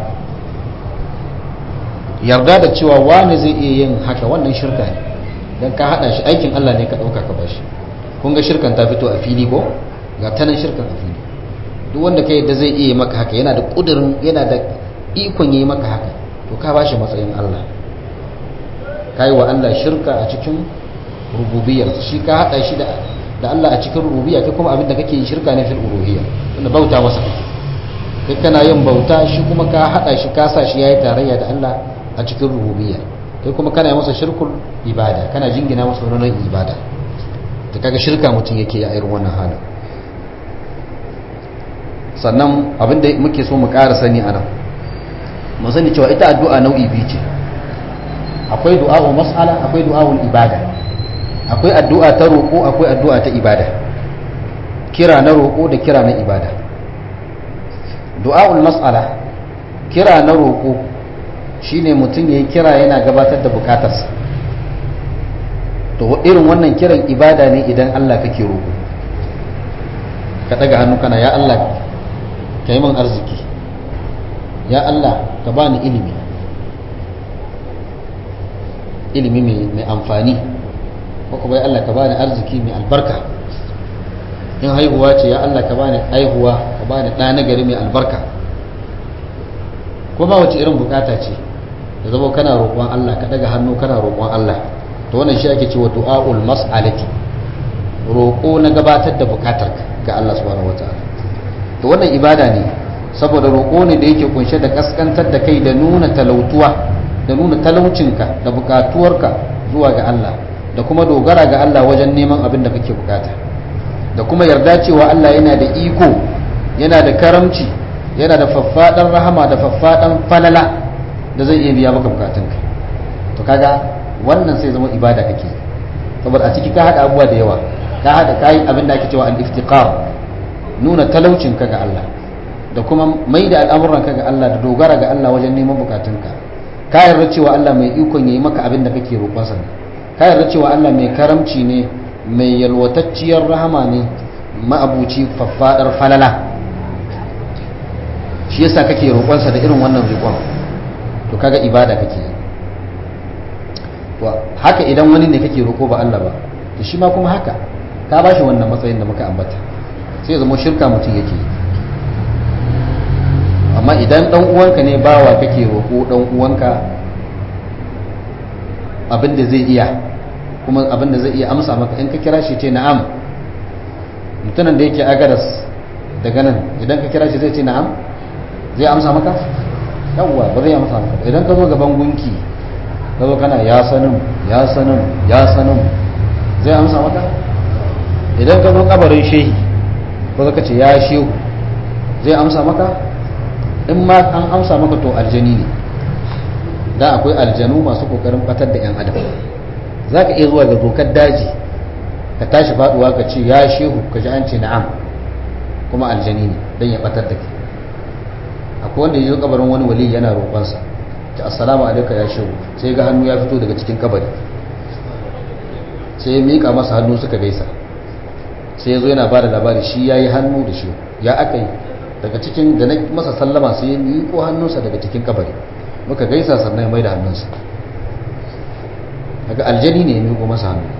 yarda da cewa wani zai iya yin haka wannan shirka ne don ka hada shi aikin Allah ne ka dauka ka bashi kun ga shirkan ta fito a fili ko ga tanan shirkan a fili duk wanda ka yadda zai iya maka haka yana da kudirin yana da ikon yi maka haka to ka bashi matsayin Allah kai wa Allah shirka a cikin rububiyar shi ka hada shi da da Allah a cikin rububiyya kai kuma abinda kake yi shirka ne fil uluhiyya wanda bauta masa kake kai kana yin bauta shi kuma ka hada shi ka sa shi yayi tarayya da Allah a cikin rububiyya kai kuma kana masa shirkul ibada kana jingina masa wani ibada ta kaga shirka mutum yake a irin wannan halin sannan abinda muke so mu ƙara sani a nan mu sani cewa ita addu'a nau'i biyu ce akwai du'a'u mas'ala akwai du'a'ul ibada akwai addu'a ta roƙo akwai addu'a ta ibada kira na roƙo da kira na ibada du'a'ul mas'ala kira na roƙo shine mutum yayi kira yana gabatar da bukatarsa to irin wannan kiran ibada ne idan Allah kake roƙo ka daga hannu kana ya Allah ka yi min arziki ya Allah ka bani ilimi ilimi mai amfani ko kuma ya Allah ka bani arziki mai albarka in haihuwa ce ya Allah ka bani haihuwa ka bani ɗa na gari mai albarka ko ba wace irin bukata ce da zama kana roƙon Allah ka daga hannu kana roƙon Allah to wannan shi ake cewa du'aul mas'alati roƙo na gabatar da bukatar ga Allah subhanahu wataala to wannan ibada ne saboda roƙo ne da yake kunshe da kaskantar da kai da nuna talautuwa da nuna talaucinka da bukatuwarka zuwa ga Allah da kuma dogara ga Allah wajen neman abin da kake bukata da kuma yarda cewa Allah yana da iko yana da karamci yana da faffaɗan rahama da faffaɗan falala da zai iya biya maka bukatunka to kaga wannan sai zama ibada kake saboda a ciki ka haɗa abubuwa da yawa ka haɗa kayi abin da ake cewa al-iftiqar nuna talaucinka ga Allah da kuma mai da al'amuranka ga Allah da dogara ga Allah wajen neman bukatunka ka yarda cewa Allah mai ikon yayi maka abin da kake roƙonsa ne ka yarda cewa Allah mai karamci ne mai yalwatacciyar rahama ne ma'abuci faffadar falala shi yasa kake roƙonsa da irin wannan roƙon to kaga ibada kake to haka idan wani ne kake roƙo ba Allah ba to shi ma kuma haka ka bashi wannan matsayin da muka ambata sai zama shirka mutum yake amma idan dan uwanka ne bawa kake roƙo dan uwanka abin da zai iya kuma abin da zai iya amsa maka in ka kira shi ce na'am mutumin da yake agaras daga nan idan ka kira shi zai ce na'am zai amsa maka yawwa ba zai amsa maka idan ka zo gaban gunki ka zo kana ya sanin ya sanin ya sanin zai amsa maka idan ka zo kabarin shehi ko ka ce ya shehu zai amsa maka in ma an amsa maka to aljani ne da akwai aljanu masu kokarin batar da 'yan adam za ka iya zuwa ga dokar daji ka tashi faduwa ka ce ya shehu ka ji an ce na'am kuma aljani ne don ya batar da ke akwai wanda ya zo kabarin wani wali yana roƙonsa ta assalamu alaika ya shehu sai ga hannu ya fito daga cikin kabari sai ya miƙa masa hannu suka gaisa sai ya zo yana ba da labari shi ya yi hannu da shehu ya aka yi daga cikin da na masa sallama sai ya miƙo hannunsa daga cikin kabari muka gaisa sannan ya mai da hannunsa daga aljani ne ya miƙo masa hannu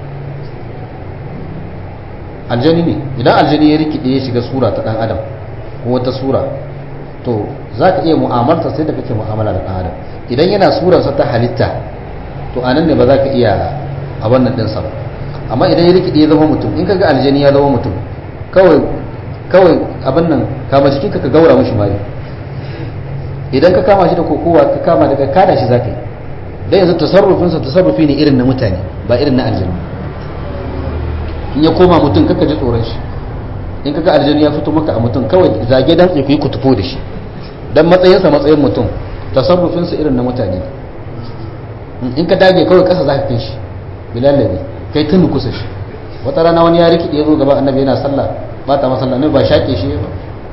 aljani ne idan aljani ya rikide ya shiga sura ta dan adam ko wata sura to za ka iya mu'amarta sai da kake mu'amala da dan adam idan yana surarsa ta halitta to anan ne ba za ka iya a wannan ɗinsa ba amma idan ya rikide ya zama mutum in kaga aljani ya zama mutum kawai kawai abin nan kama jikinka ka gaura mishi mari idan ka kama shi da kokowa ka kama daga kada shi zaka yi dan yanzu tasarrufinsa tasarrufi ne irin na mutane ba irin na aljanu in ya koma mutum kaka ji tsoron shi in kaga aljanu ya fito maka a mutum kawai zage dan ku yi kutufo da shi dan matsayinsa matsayin mutum tasarrufinsa irin na mutane in ka dage kawai kasa zaka kai shi bilallabi kai tun kusa shi wata rana wani ya rikide ya zo gaba annabi yana sallah ba ta masalla ne ba shaƙe shi ba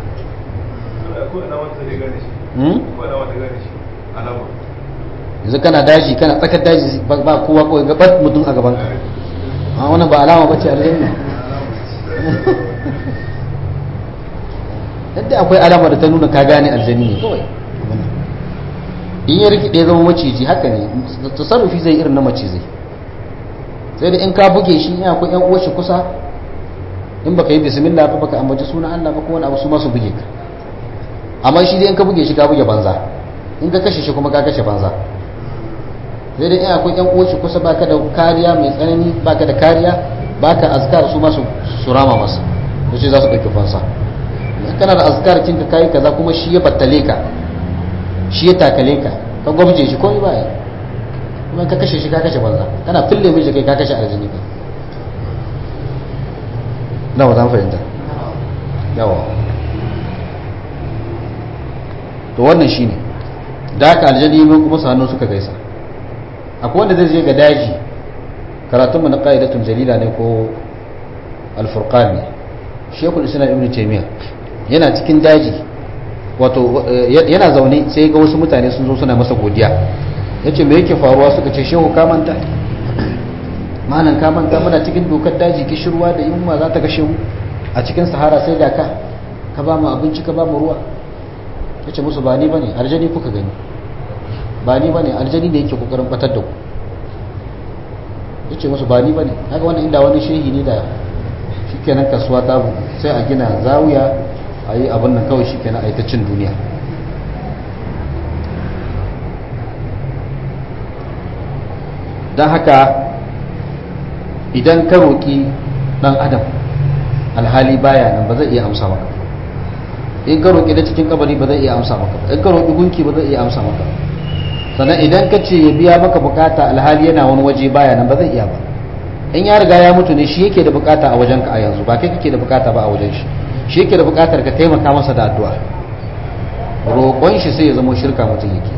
yanzu kana daji kana tsakar daji ba kowa kawai gabar mutum a gabanka a wannan ba alama bace aljanna yadda akwai alama da ta nuna ka gane aljani ne kawai in ya rikide zama maciji haka ne tasarrufi zai irin na macizai sai da in ka buge shi ya akwai yan uwa shi kusa in baka yi bismillah ba baka ambaci sunan Allah ba ko wani abu su ma su buge ka amma shi dai in ka buge shi ka buge banza in ka kashe shi kuma ka kashe banza sai dai in akwai yan uwa shi kusa baka da kariya mai tsanani baka da kariya baka azkar su ma su rama masa da shi za su ɗauki fansa kana da azkar kinka kayi kaza kuma shi ya battale ka shi ya takale ka ka gwabje shi komai ba kuma ka kashe shi ka kashe banza kana fille mishi kai ka kashe aljini ka na ba zan fahimta yawa to wannan shine da haka aljani mun kuma su hannu suka gaisa akwai wanda zai je ga daji karatunmu na ƙa'idatun jalila ne ko alfurqan ne shekul islam ibn taymiya yana cikin daji wato yana zaune sai ga wasu mutane sun zo suna masa godiya yace me yake faruwa suka ce shehu ka manta malan ka manta muna cikin dokar daji kishirwa da yunwa za ta kashe mu a cikin sahara sai ga ka ka ba mu abinci ka ba mu ruwa yace musu ba ni bane aljani kuka gani ba ni bane aljani ne yake kokarin batar da ku yace musu ba ni bane kaga wannan inda wani shehi ne da shikenan kasuwa ta bu sai a gina zawiya a yi abin nan kawai shikenan a yi ta cin duniya don haka idan ka roƙi ɗan adam alhali baya nan ba zai iya amsa maka in ka roƙi da cikin kabari ba zai iya amsa maka in ka roƙi gunki ba zai iya amsa maka sannan idan ka ce ya biya maka bukata alhali yana wani waje baya nan ba zai iya ba in ya riga ya mutu ne shi yake da bukata a wajenka a yanzu ba kai kake da bukata ba a wajen shi shi yake da bukatar ka taimaka masa da addu'a roƙon shi sai ya zama shirka mutum yake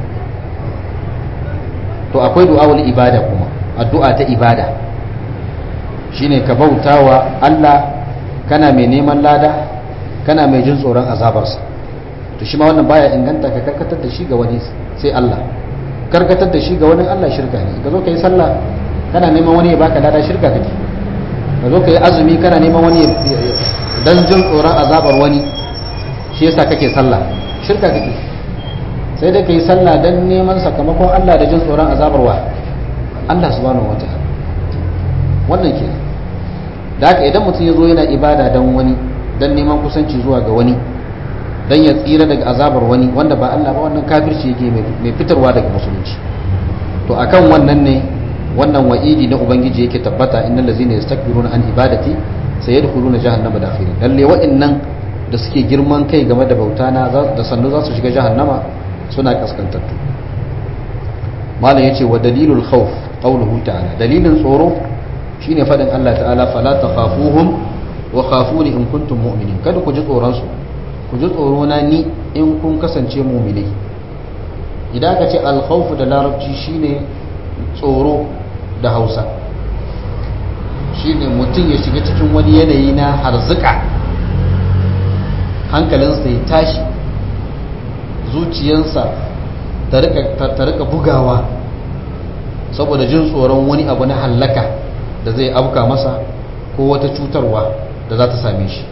to akwai du'awul ibada kuma addu'a ta ibada shine ka bautawa Allah kana mai neman lada kana mai jin tsoron azabarsa to shi ma wannan baya inganta ka karkatar da shi ga wani sai Allah karkatar da shi ga wani Allah shirka ne ka zo ka yi sallah kana neman wani ya baka lada shirka kake ka zo ka yi azumi kana neman wani dan jin tsoron azabar wani shi yasa kake sallah shirka kake sai dai ka yi sallah dan neman sakamakon Allah da jin tsoron azabar wa Allah subhanahu wataala wannan ke da haka idan mutum ya zo yana ibada dan wani dan neman kusanci zuwa ga wani dan ya tsira daga azabar wani wanda ba Allah ba wannan kafirci yake mai fitarwa daga musulunci to akan wannan ne wannan wa'idi na ubangiji yake tabbata innal ladzina yastakbiruna an ibadati sayadkhuluna jahannama dakhirin lalle wa'annan da suke girman kai game da bauta na da sannu za su shiga jahannama suna kaskantattu malam yace wa dalilul khawf qawluhu ta'ala dalilin tsoro shine fadin Allah ta'ala fala takhafuhum wa khafuni in kuntum mu'minin kada ku ji tsoron su ku ji tsoro na ni in kun kasance mu'minai idan ka ce al-khawf da larabci shine tsoro da Hausa shine mutum ya shiga cikin wani yanayi na harzuka hankalinsa ya tashi zuciyarsa ta rika bugawa saboda jin tsoron wani abu na hallaka da zai abuka masa ko wata cutarwa da za ta same shi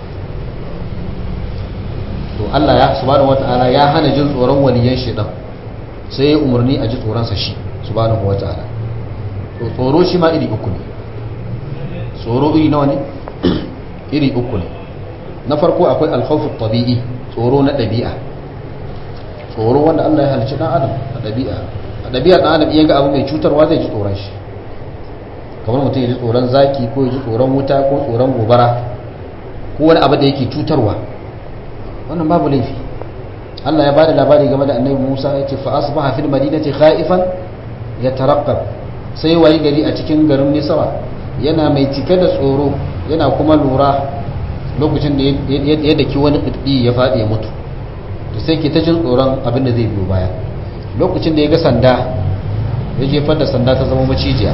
to Allah ya subhanahu wata'ala ya hana jin tsoron waliyan shedan sai ya umarni a ji tsoronsa shi subhanahu wata'ala to tsoro shi ma iri uku ne tsoro iri nawa ne iri uku ne na farko akwai alkhawfu tabi'i tsoro na ɗabi'a tsoro wanda Allah ya halicci dan adam a ɗabi'a a ɗabi'a dan adam iya ga abu mai cutarwa zai ji tsoron shi kamar mutum ya ji tsoron zaki ko ya ji tsoron wuta ko tsoron gobara ko wani abu da yake cutarwa wannan babu laifi Allah ya bada labari game da annabi Musa ya ce fa asbaha fil madinati khaifan yataraqqab sai wayi gari a cikin garin Misra yana mai cike da tsoro yana kuma lura lokacin da ya daki wani ƙirɗi ya faɗi ya mutu da sai ke ta jin tsoron abin da zai biyo baya lokacin da ya ga sanda ya jefar da sanda ta zama macijiya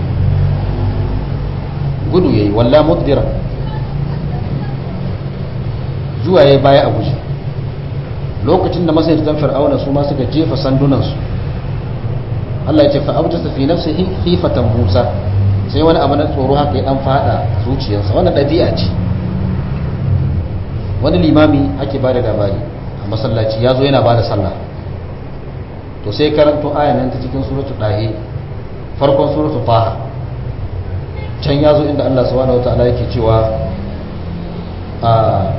gudu ya yi walla mudbira zuwa ya baya a guje lokacin da masarautar fir'auna su ma suka jefa sandunansu Allah ya ce fa'auta fi nafsihi khifatan Musa sai wani abu na tsoro haka ya dan fada zuciyarsa wannan ɗabi'a ce wani limami ake ba da labari a masallaci ya zo yana ba da sallah to sai karanto ayanan ta cikin suratu ɗahe farkon suratu faha can ya zo inda allah subhanahu wata'ala yake cewa a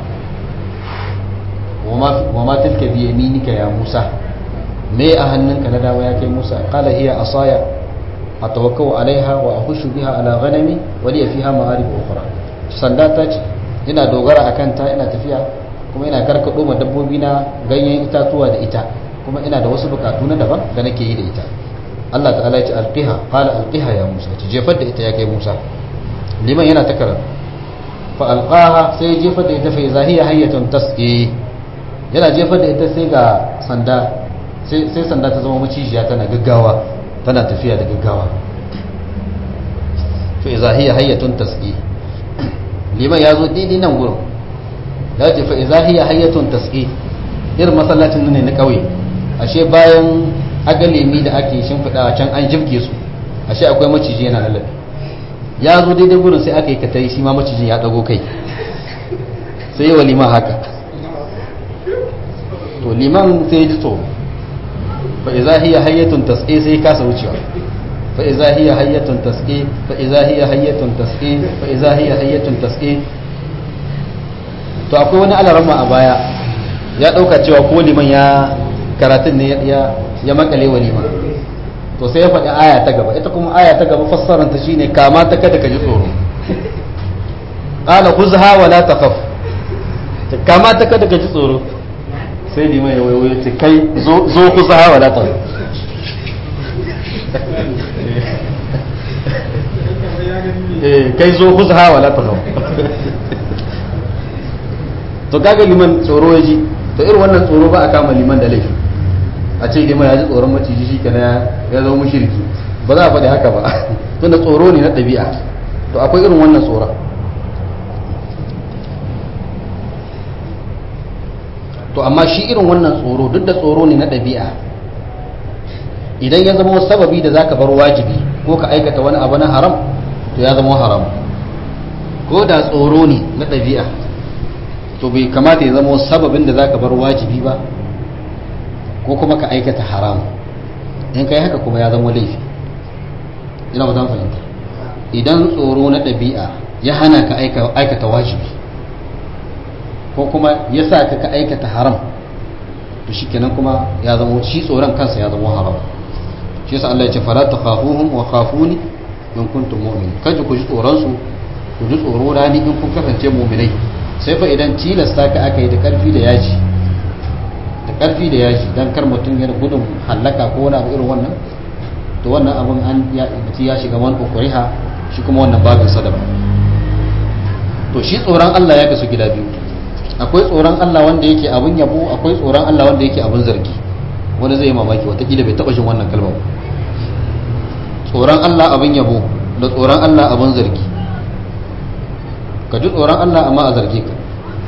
wa ma tilka bi yaminika ya musa me a hannunka na dama ya kai musa qala hiya asaya atawakkau alaiha wa ahushu biha ala ghanami wa li fiha ma'arib ukhra sanda ta ce ina dogara a kanta ina tafiya kuma ina karkaɗo ma dabbobi na ganyen itatuwa da ita kuma ina da wasu bukatu na daban da nake yi da ita Allah ta'ala ya ce alqiha qala alqiha ya Musa ce jefar da ita ya kai Musa liman yana ta karatu fa alqaha sai jefar da ita fa zahiya hayyatun tasqi yana jefar da ita sai ga sanda sai sai sanda ta zama macijiya tana gaggawa tana tafiya da gaggawa fa zahiya hayyatun tasqi liman ya zo daidai nan gurin ya ce fa zahiya hayyatun tasqi irin masallacin ne na kauye ashe bayan agalemi da ake shimfiɗa can an jibge su ashe akwai maciji yana lalabe ya zo daidai gurin sai aka yi katari shi ma macijin ya ɗago kai sai wa liman haka to liman sai ji tsoro fa iza hiya hayyatun tasqi sai kasa wucewa fa iza hiya hayyatun tasqi fa iza hiya hayyatun tasqi fa iza hiya hayyatun tasqi to akwai wani alarama a baya ya dauka cewa ko liman ya karatun ne ya ya makale wa liman to sai ya faɗi aya ta gaba ita kuma aya ta gaba fassarar ta shine kama ta kada ka ji tsoro qala khuzha wa la takhaf kama ta kada ka ji tsoro sai liman ya wayo ce kai zo zo khuzha wa la takhaf eh kai zo khuzha wa la takhaf to kaga liman tsoro ya ji to irin wannan tsoro ba a kama liman da laifi a ce liman ya ji tsoron maciji shi kenan ya zama mushriki ba za a faɗi haka ba tunda tsoro ne na ɗabi'a to akwai irin wannan tsoron to amma shi irin wannan tsoro duk da tsoro ne na ɗabi'a idan ya zama sababi da zaka bar wajibi ko ka aikata wani abu na haram to ya zama haram ko da tsoro ne na ɗabi'a to bai kamata ya zama sababin da zaka bar wajibi ba ko kuma ka aikata haram in kai haka kuma ya zama laifi ina ba zan fahimta idan tsoro na ɗabi'a ya hana ka aikata wajibi ko kuma ya sa ka ka aikata haram to shikenan kuma ya zama shi tsoron kansa ya zama haram shi yasa Allah ya ce fala takhafuhum wa khafuni in kuntum mu'minin kaje ku ji tsoron su ku ji tsoro rani in kun kasance mu'minai sai fa idan tilasta ka aka yi da karfi da yaji da karfi da yaji dan kar mutum ya gudun hallaka ko wani abu irin wannan to wannan abun an ya ya shiga man ukuriha shi kuma wannan babin sadaba to shi tsoron Allah ya kasu gida biyu akwai tsoron Allah wanda yake abun yabo akwai tsoron Allah wanda yake abun zargi wani zai yi mamaki watakila bai taba jin wannan kalmar tsoron Allah abun yabo da tsoron Allah abun zargi ka ji tsoron Allah amma a zarge ka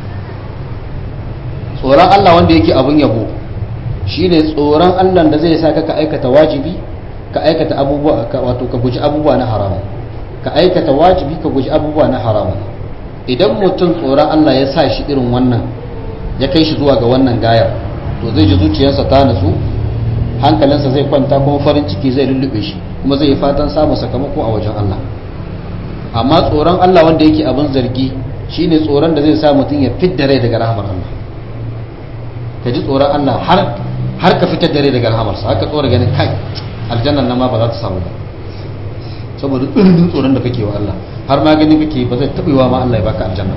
tsoron Allah wanda yake abun yabo shine tsoron Allah da zai sa ka ka aikata wajibi ka aikata abubuwa wato ka guji abubuwa na haramu ka aikata wajibi ka guji abubuwa na haramu idan mutum tsoron Allah ya sa shi irin wannan ya kai shi zuwa ga wannan gayar to zai ji zuciyarsa ta natsu hankalinsa zai kwanta kuma farin ciki zai lullube shi kuma zai yi fatan samun sakamako a wajen Allah amma tsoron Allah wanda yake abin zargi shine tsoron da zai sa mutum ya fidda rai daga rahamar Allah ka ji tsoron Allah har har ka fitar da rai daga rahamarsa haka tsora ganin kai aljannan nan ma ba za ta samu ba saboda tsirnin tsoron da kake wa Allah har ma ganin kake ba zai taɓewa ma Allah ya baka aljanna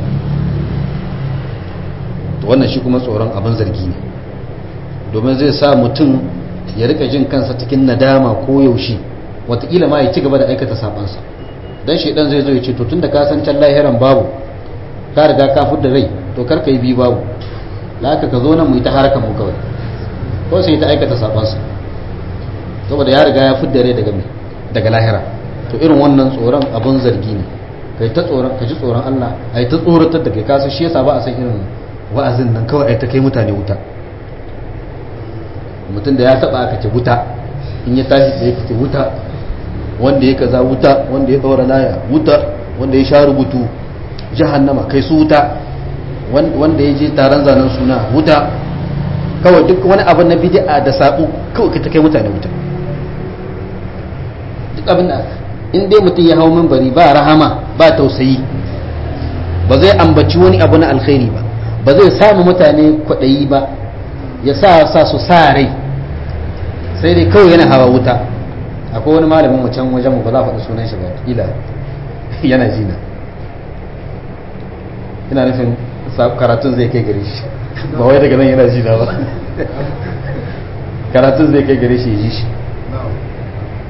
to wannan shi kuma tsoron abin zargi ne domin zai sa mutum ya rika jin kansa cikin nadama ko yaushe watakila ma ya ci gaba da aikata sabansa dan shedan zai zo ya ce to tunda ka san can lahiran babu ka riga ka fudda rai to kar ka yi bi babu laka ka zo nan mu yi ta harakan mu kawai ko sai ta aikata sabansa saboda ya riga ya fudda rai daga daga lahira to irin wannan tsoron abun zargi ne kai ta tsoron ka ji tsoron Allah ai ta tsoratar da kai kasu shi yasa ba a san irin wa'azin nan kawai ai ta kai mutane wuta mutum da ya taba aka ce wuta in ya tashi da yake ce wuta wanda ya kaza wuta wanda ya tsora laya wuta wanda ya sha rubutu jahannama kai su wuta wanda ya je taron zanen suna wuta kawai duk wani abu na bid'a da sabu kawai ka ta kai mutane wuta duk abin da in dai mutum ya hau minbari ba rahama ba tausayi ba zai ambaci wani abu na alkhairi ba ba zai samu mutane kwaɗayi ba ya sa sa su sa rai sai dai kawai yana hawa wuta akwai wani malamin mu can wajen mu ba za a faɗi sunan shi ba kila yana jina ina nufin karatun zai kai gare shi ba wai daga nan yana jina ba karatun zai kai gare shi ya ji shi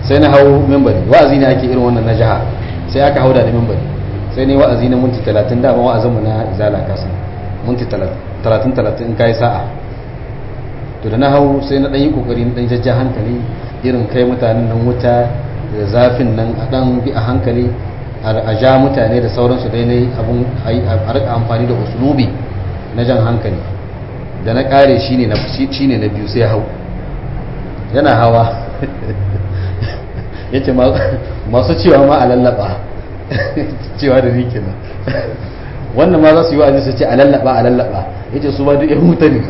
sai na hau membari wa'azi ne ake irin wannan na jiha sai aka hau da ni membari sai ne wa'azi na minti talatin dama wa'azinmu na izala kasan minti talatin talatin in kayi sa'a to da na hau sai na ɗan yi ƙoƙari na ɗan jajja hankali irin kai mutanen nan wuta da zafin nan a ɗan bi a hankali a ja mutane da sauransu dai ne abun a rika amfani da usulubi na jan hankali da na ƙare shi ne na biyu sai hau yana hawa ya ce masu cewa ma a lallaba cewa da rikin nan wannan ma za su yi wa'azi su ce a lallaba a lallaba ya ce su ba duk yan mutane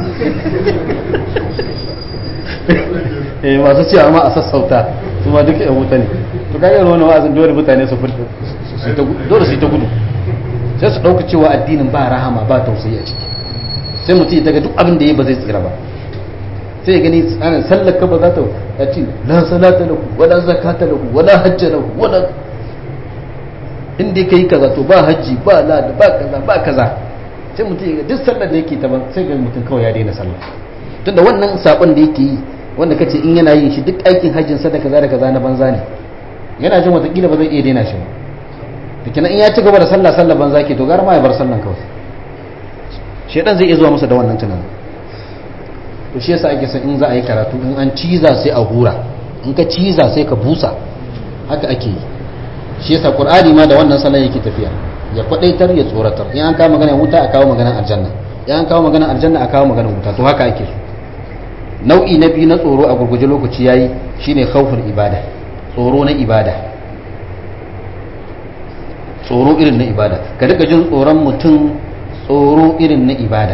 eh masu cewa ma a sassauta su ma duk yan mutane to kaga wani wa'azin dole mutane su furta dole su yi ta gudu sai su ɗauka cewa addinin ba rahama ba tausayi a ciki sai mutum ya daga duk abin da ya ba zai tsira ba sai ya gani tsanin sallaka ba za ta a ce la salata lahu wala zakata lahu wala hajja lahu wala inda kai kaza to ba hajji ba la ba kaza ba kaza sai mutum ya duk sallar da yake ta ban sai ga mutum kawai ya daina sallah tunda wannan sabon da yake yi wanda kace in yana yin shi duk aikin hajjin sa da kaza da kaza na banza ne yana jin watakila ba zai iya daina shi ba da kenan in ya ci gaba da sallah sallah banza ke to gara ma ya bar sallan kawai shedan zai iya zuwa masa da wannan tunanin to shi yasa ake son in za a yi karatu in an ciza sai a hura in ka ciza sai ka busa haka ake yi shi yasa qur'ani ma da wannan salon yake tafiya ya kwadaitar ya tsoratar in an kawo magana wuta a kawo magana aljanna in an kawo magana aljanna a kawo magana wuta to haka ake so nau'i na biyu na tsoro a gurguje lokaci yayi shine khawful ibada tsoro na ibada tsoro irin na ibada ka rika jin tsoron mutum tsoro irin na ibada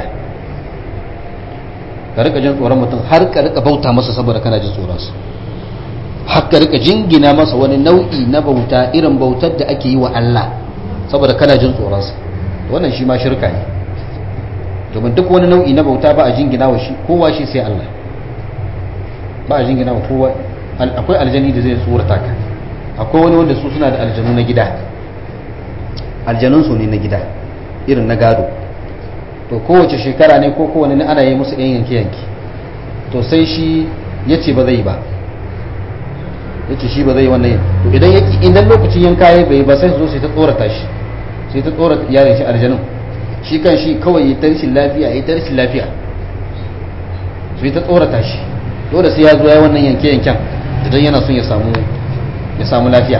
ka rika jin tsoron mutum har ka rika bauta masa saboda kana jin tsoronsa har ka rika jingina masa wani nau'i na bauta irin bautar da ake yi wa Allah saboda kana jin tsoronsa wannan shi ma shirka ne domin duk wani nau'i na bauta ba a jingina wa shi kowa shi sai Allah ba a jingina wa kowa akwai aljani da zai tsorata ka akwai wani wanda su suna da aljanu na gida aljanunsu ne na gida irin na gado to kowace shekara ne ko kowane ne ana yi musu yan yanke-yanke to sai shi ya ce ba zai ba ya ce shi ba zai wannan yin to idan yaki idan lokacin yanka ya bai ba sai su zo sai ta tsorata shi sai ta tsorata yaran shi aljanun shi kan shi kawai ya tarshin lafiya ya tarshin lafiya sai ta tsorata shi dole sai ya zo ya wannan yanke-yanken idan yana son ya samu ya samu lafiya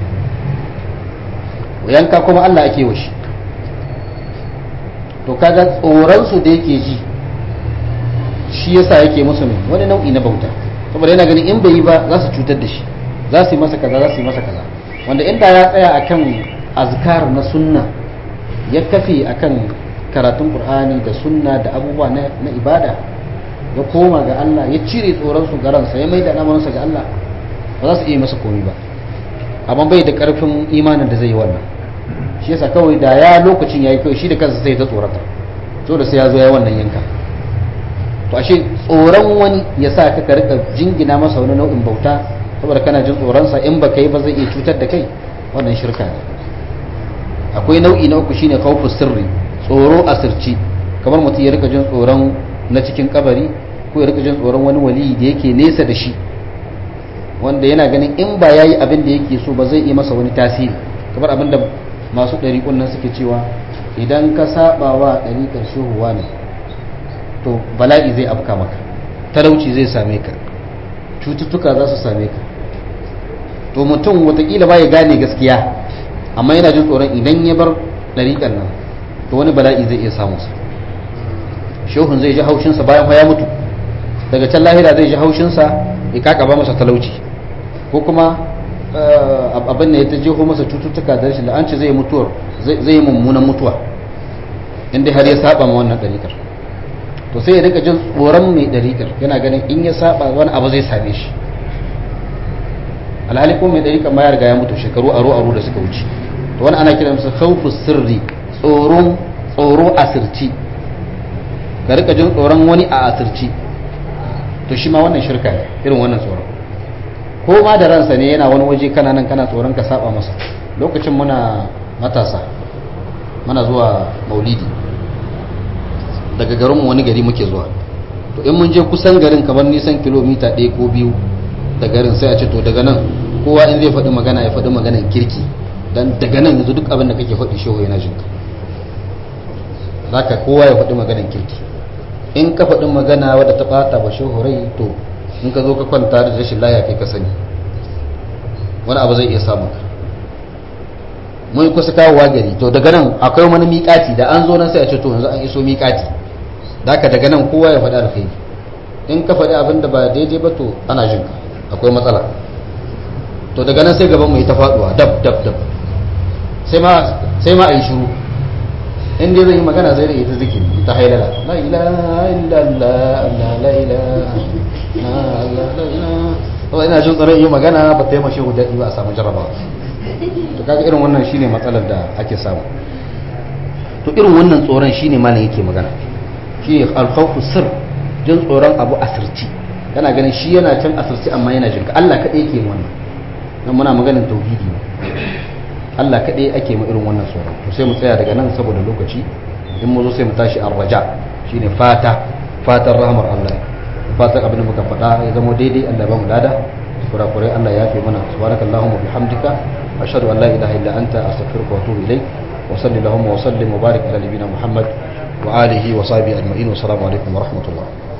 yanka kuma Allah ake wa shi to kaga tsoronsu da yake ji shi yasa yake musu mai wani nau'i na bauta saboda yana ganin in bai yi ba za su cutar da shi za su yi masa kaza za su yi masa kaza wanda inda ya tsaya akan azkar na sunna ya kafe akan karatun qur'ani da sunna da abubuwa na, na ibada ya koma ga Allah ya cire tsoron su garansa ya maida lamarinsa ga Allah ba za su iya masa komai ba amma bai da karfin imanin da zai yi wannan shi yasa kawai da ya lokacin yayi kawai shi da kansa sai ta tsorata so da sai ya zo ya wannan yanka to ashe tsoron wani ya sa ka ka rika jingina masa wani nau'in bauta saboda kana jin tsoron sa in baka yi ba zai iya cutar da kai wannan shirka ne akwai nau'i na uku shine khawfu sirri tsoro asirci kamar mutum ya rika jin tsoron na cikin kabari ko ya rika jin tsoron wani wali da yake nesa da shi wanda yana ganin in ba yayi abin da yake so ba zai yi masa wani tasiri kamar abin da masu ɗariƙun nan suke cewa idan ka saba wa ɗariƙar shehuwa ne to bala'i zai afka maka talauci zai same ka cututtuka za su same ka to mutum watakila ba ya gane gaskiya amma yana jin tsoron idan ya bar ɗariƙar nan to wani bala'i zai iya samu sa shehun zai ji haushinsa bayan ya mutu daga can lahira zai ji haushinsa ya kakaba masa talauci ko kuma abin da ya ta jeho masa cututtuka da rashin la'anci zai mutuwar zai yi mummunan mutuwa inda har ya saba ma wannan ɗariƙar to sai ya rika jin tsoron mai ɗariƙar yana ganin in ya saba wani abu zai same shi alhali ko mai ɗariƙar ma ya riga ya mutu shekaru aro aro da suka wuce to wani ana kira masa khawfu sirri tsoron tsoro asirci ka rika jin tsoron wani a asirci to shi ma wannan shirka ne irin wannan tsoron ko ma da ransa ne yana wani waje kana nan kana tsoron ka saba masa lokacin muna matasa muna zuwa maulidi daga garinmu wani gari muke zuwa to in mun je kusan garin kamar nisan kilomita ɗaya ko biyu da garin sai a ce to daga nan kowa in zai faɗi magana ya faɗi maganan kirki dan daga nan yanzu duk abin da kake faɗi shehu yana jinka zaka kowa ya faɗi maganan kirki in ka faɗi magana wadda ta ɓata ba shehu rai to in ka zo ka kwanta da rashin laya kai ka sani wani abu zai iya samun ka mun kusa kawowa gari to daga nan akwai wani miƙati da an zo nan sai a ce to yanzu an iso miƙati da ka daga nan kowa ya faɗi alkhairi in ka faɗi abin da ba daidai ba to ana jin ka akwai matsala to daga nan sai gaban mu yi ta faɗuwa dab dab dab sai ma sai ma a yi shiru in dai zai yi magana zai da ita zikiri ta hailala la ilaha illallah la ilaha la ilaha ina jin tsaron yi magana ba ta yi mashi hujjaɗi ba a samu jarabawa to kaga irin wannan shine matsalar da ake samu to irin wannan tsoron shine malam yake magana shi alkhawfu sir jin tsoron abu asirci yana ganin shi yana can asirci amma yana jinka Allah kaɗai yake yin wannan nan muna maganin tauhidi ne Allah kaɗai ake mu irin wannan tsoron to sai mu tsaya daga nan saboda lokaci in mu zo sai mu tashi arraja shine fata fatan rahmar Allah fatan abin da muka faɗa ya zama daidai Allah ba mu lada kurakurai Allah ya fi mana subhanakallahumma bihamdika ashhadu an la ilaha illa anta astaghfiruka wa atubu ilayk wa sallallahu wa sallim wa barik ala nabiyyina muhammad wa alihi wa sahbihi ajma'in wa assalamu alaikum wa rahmatullah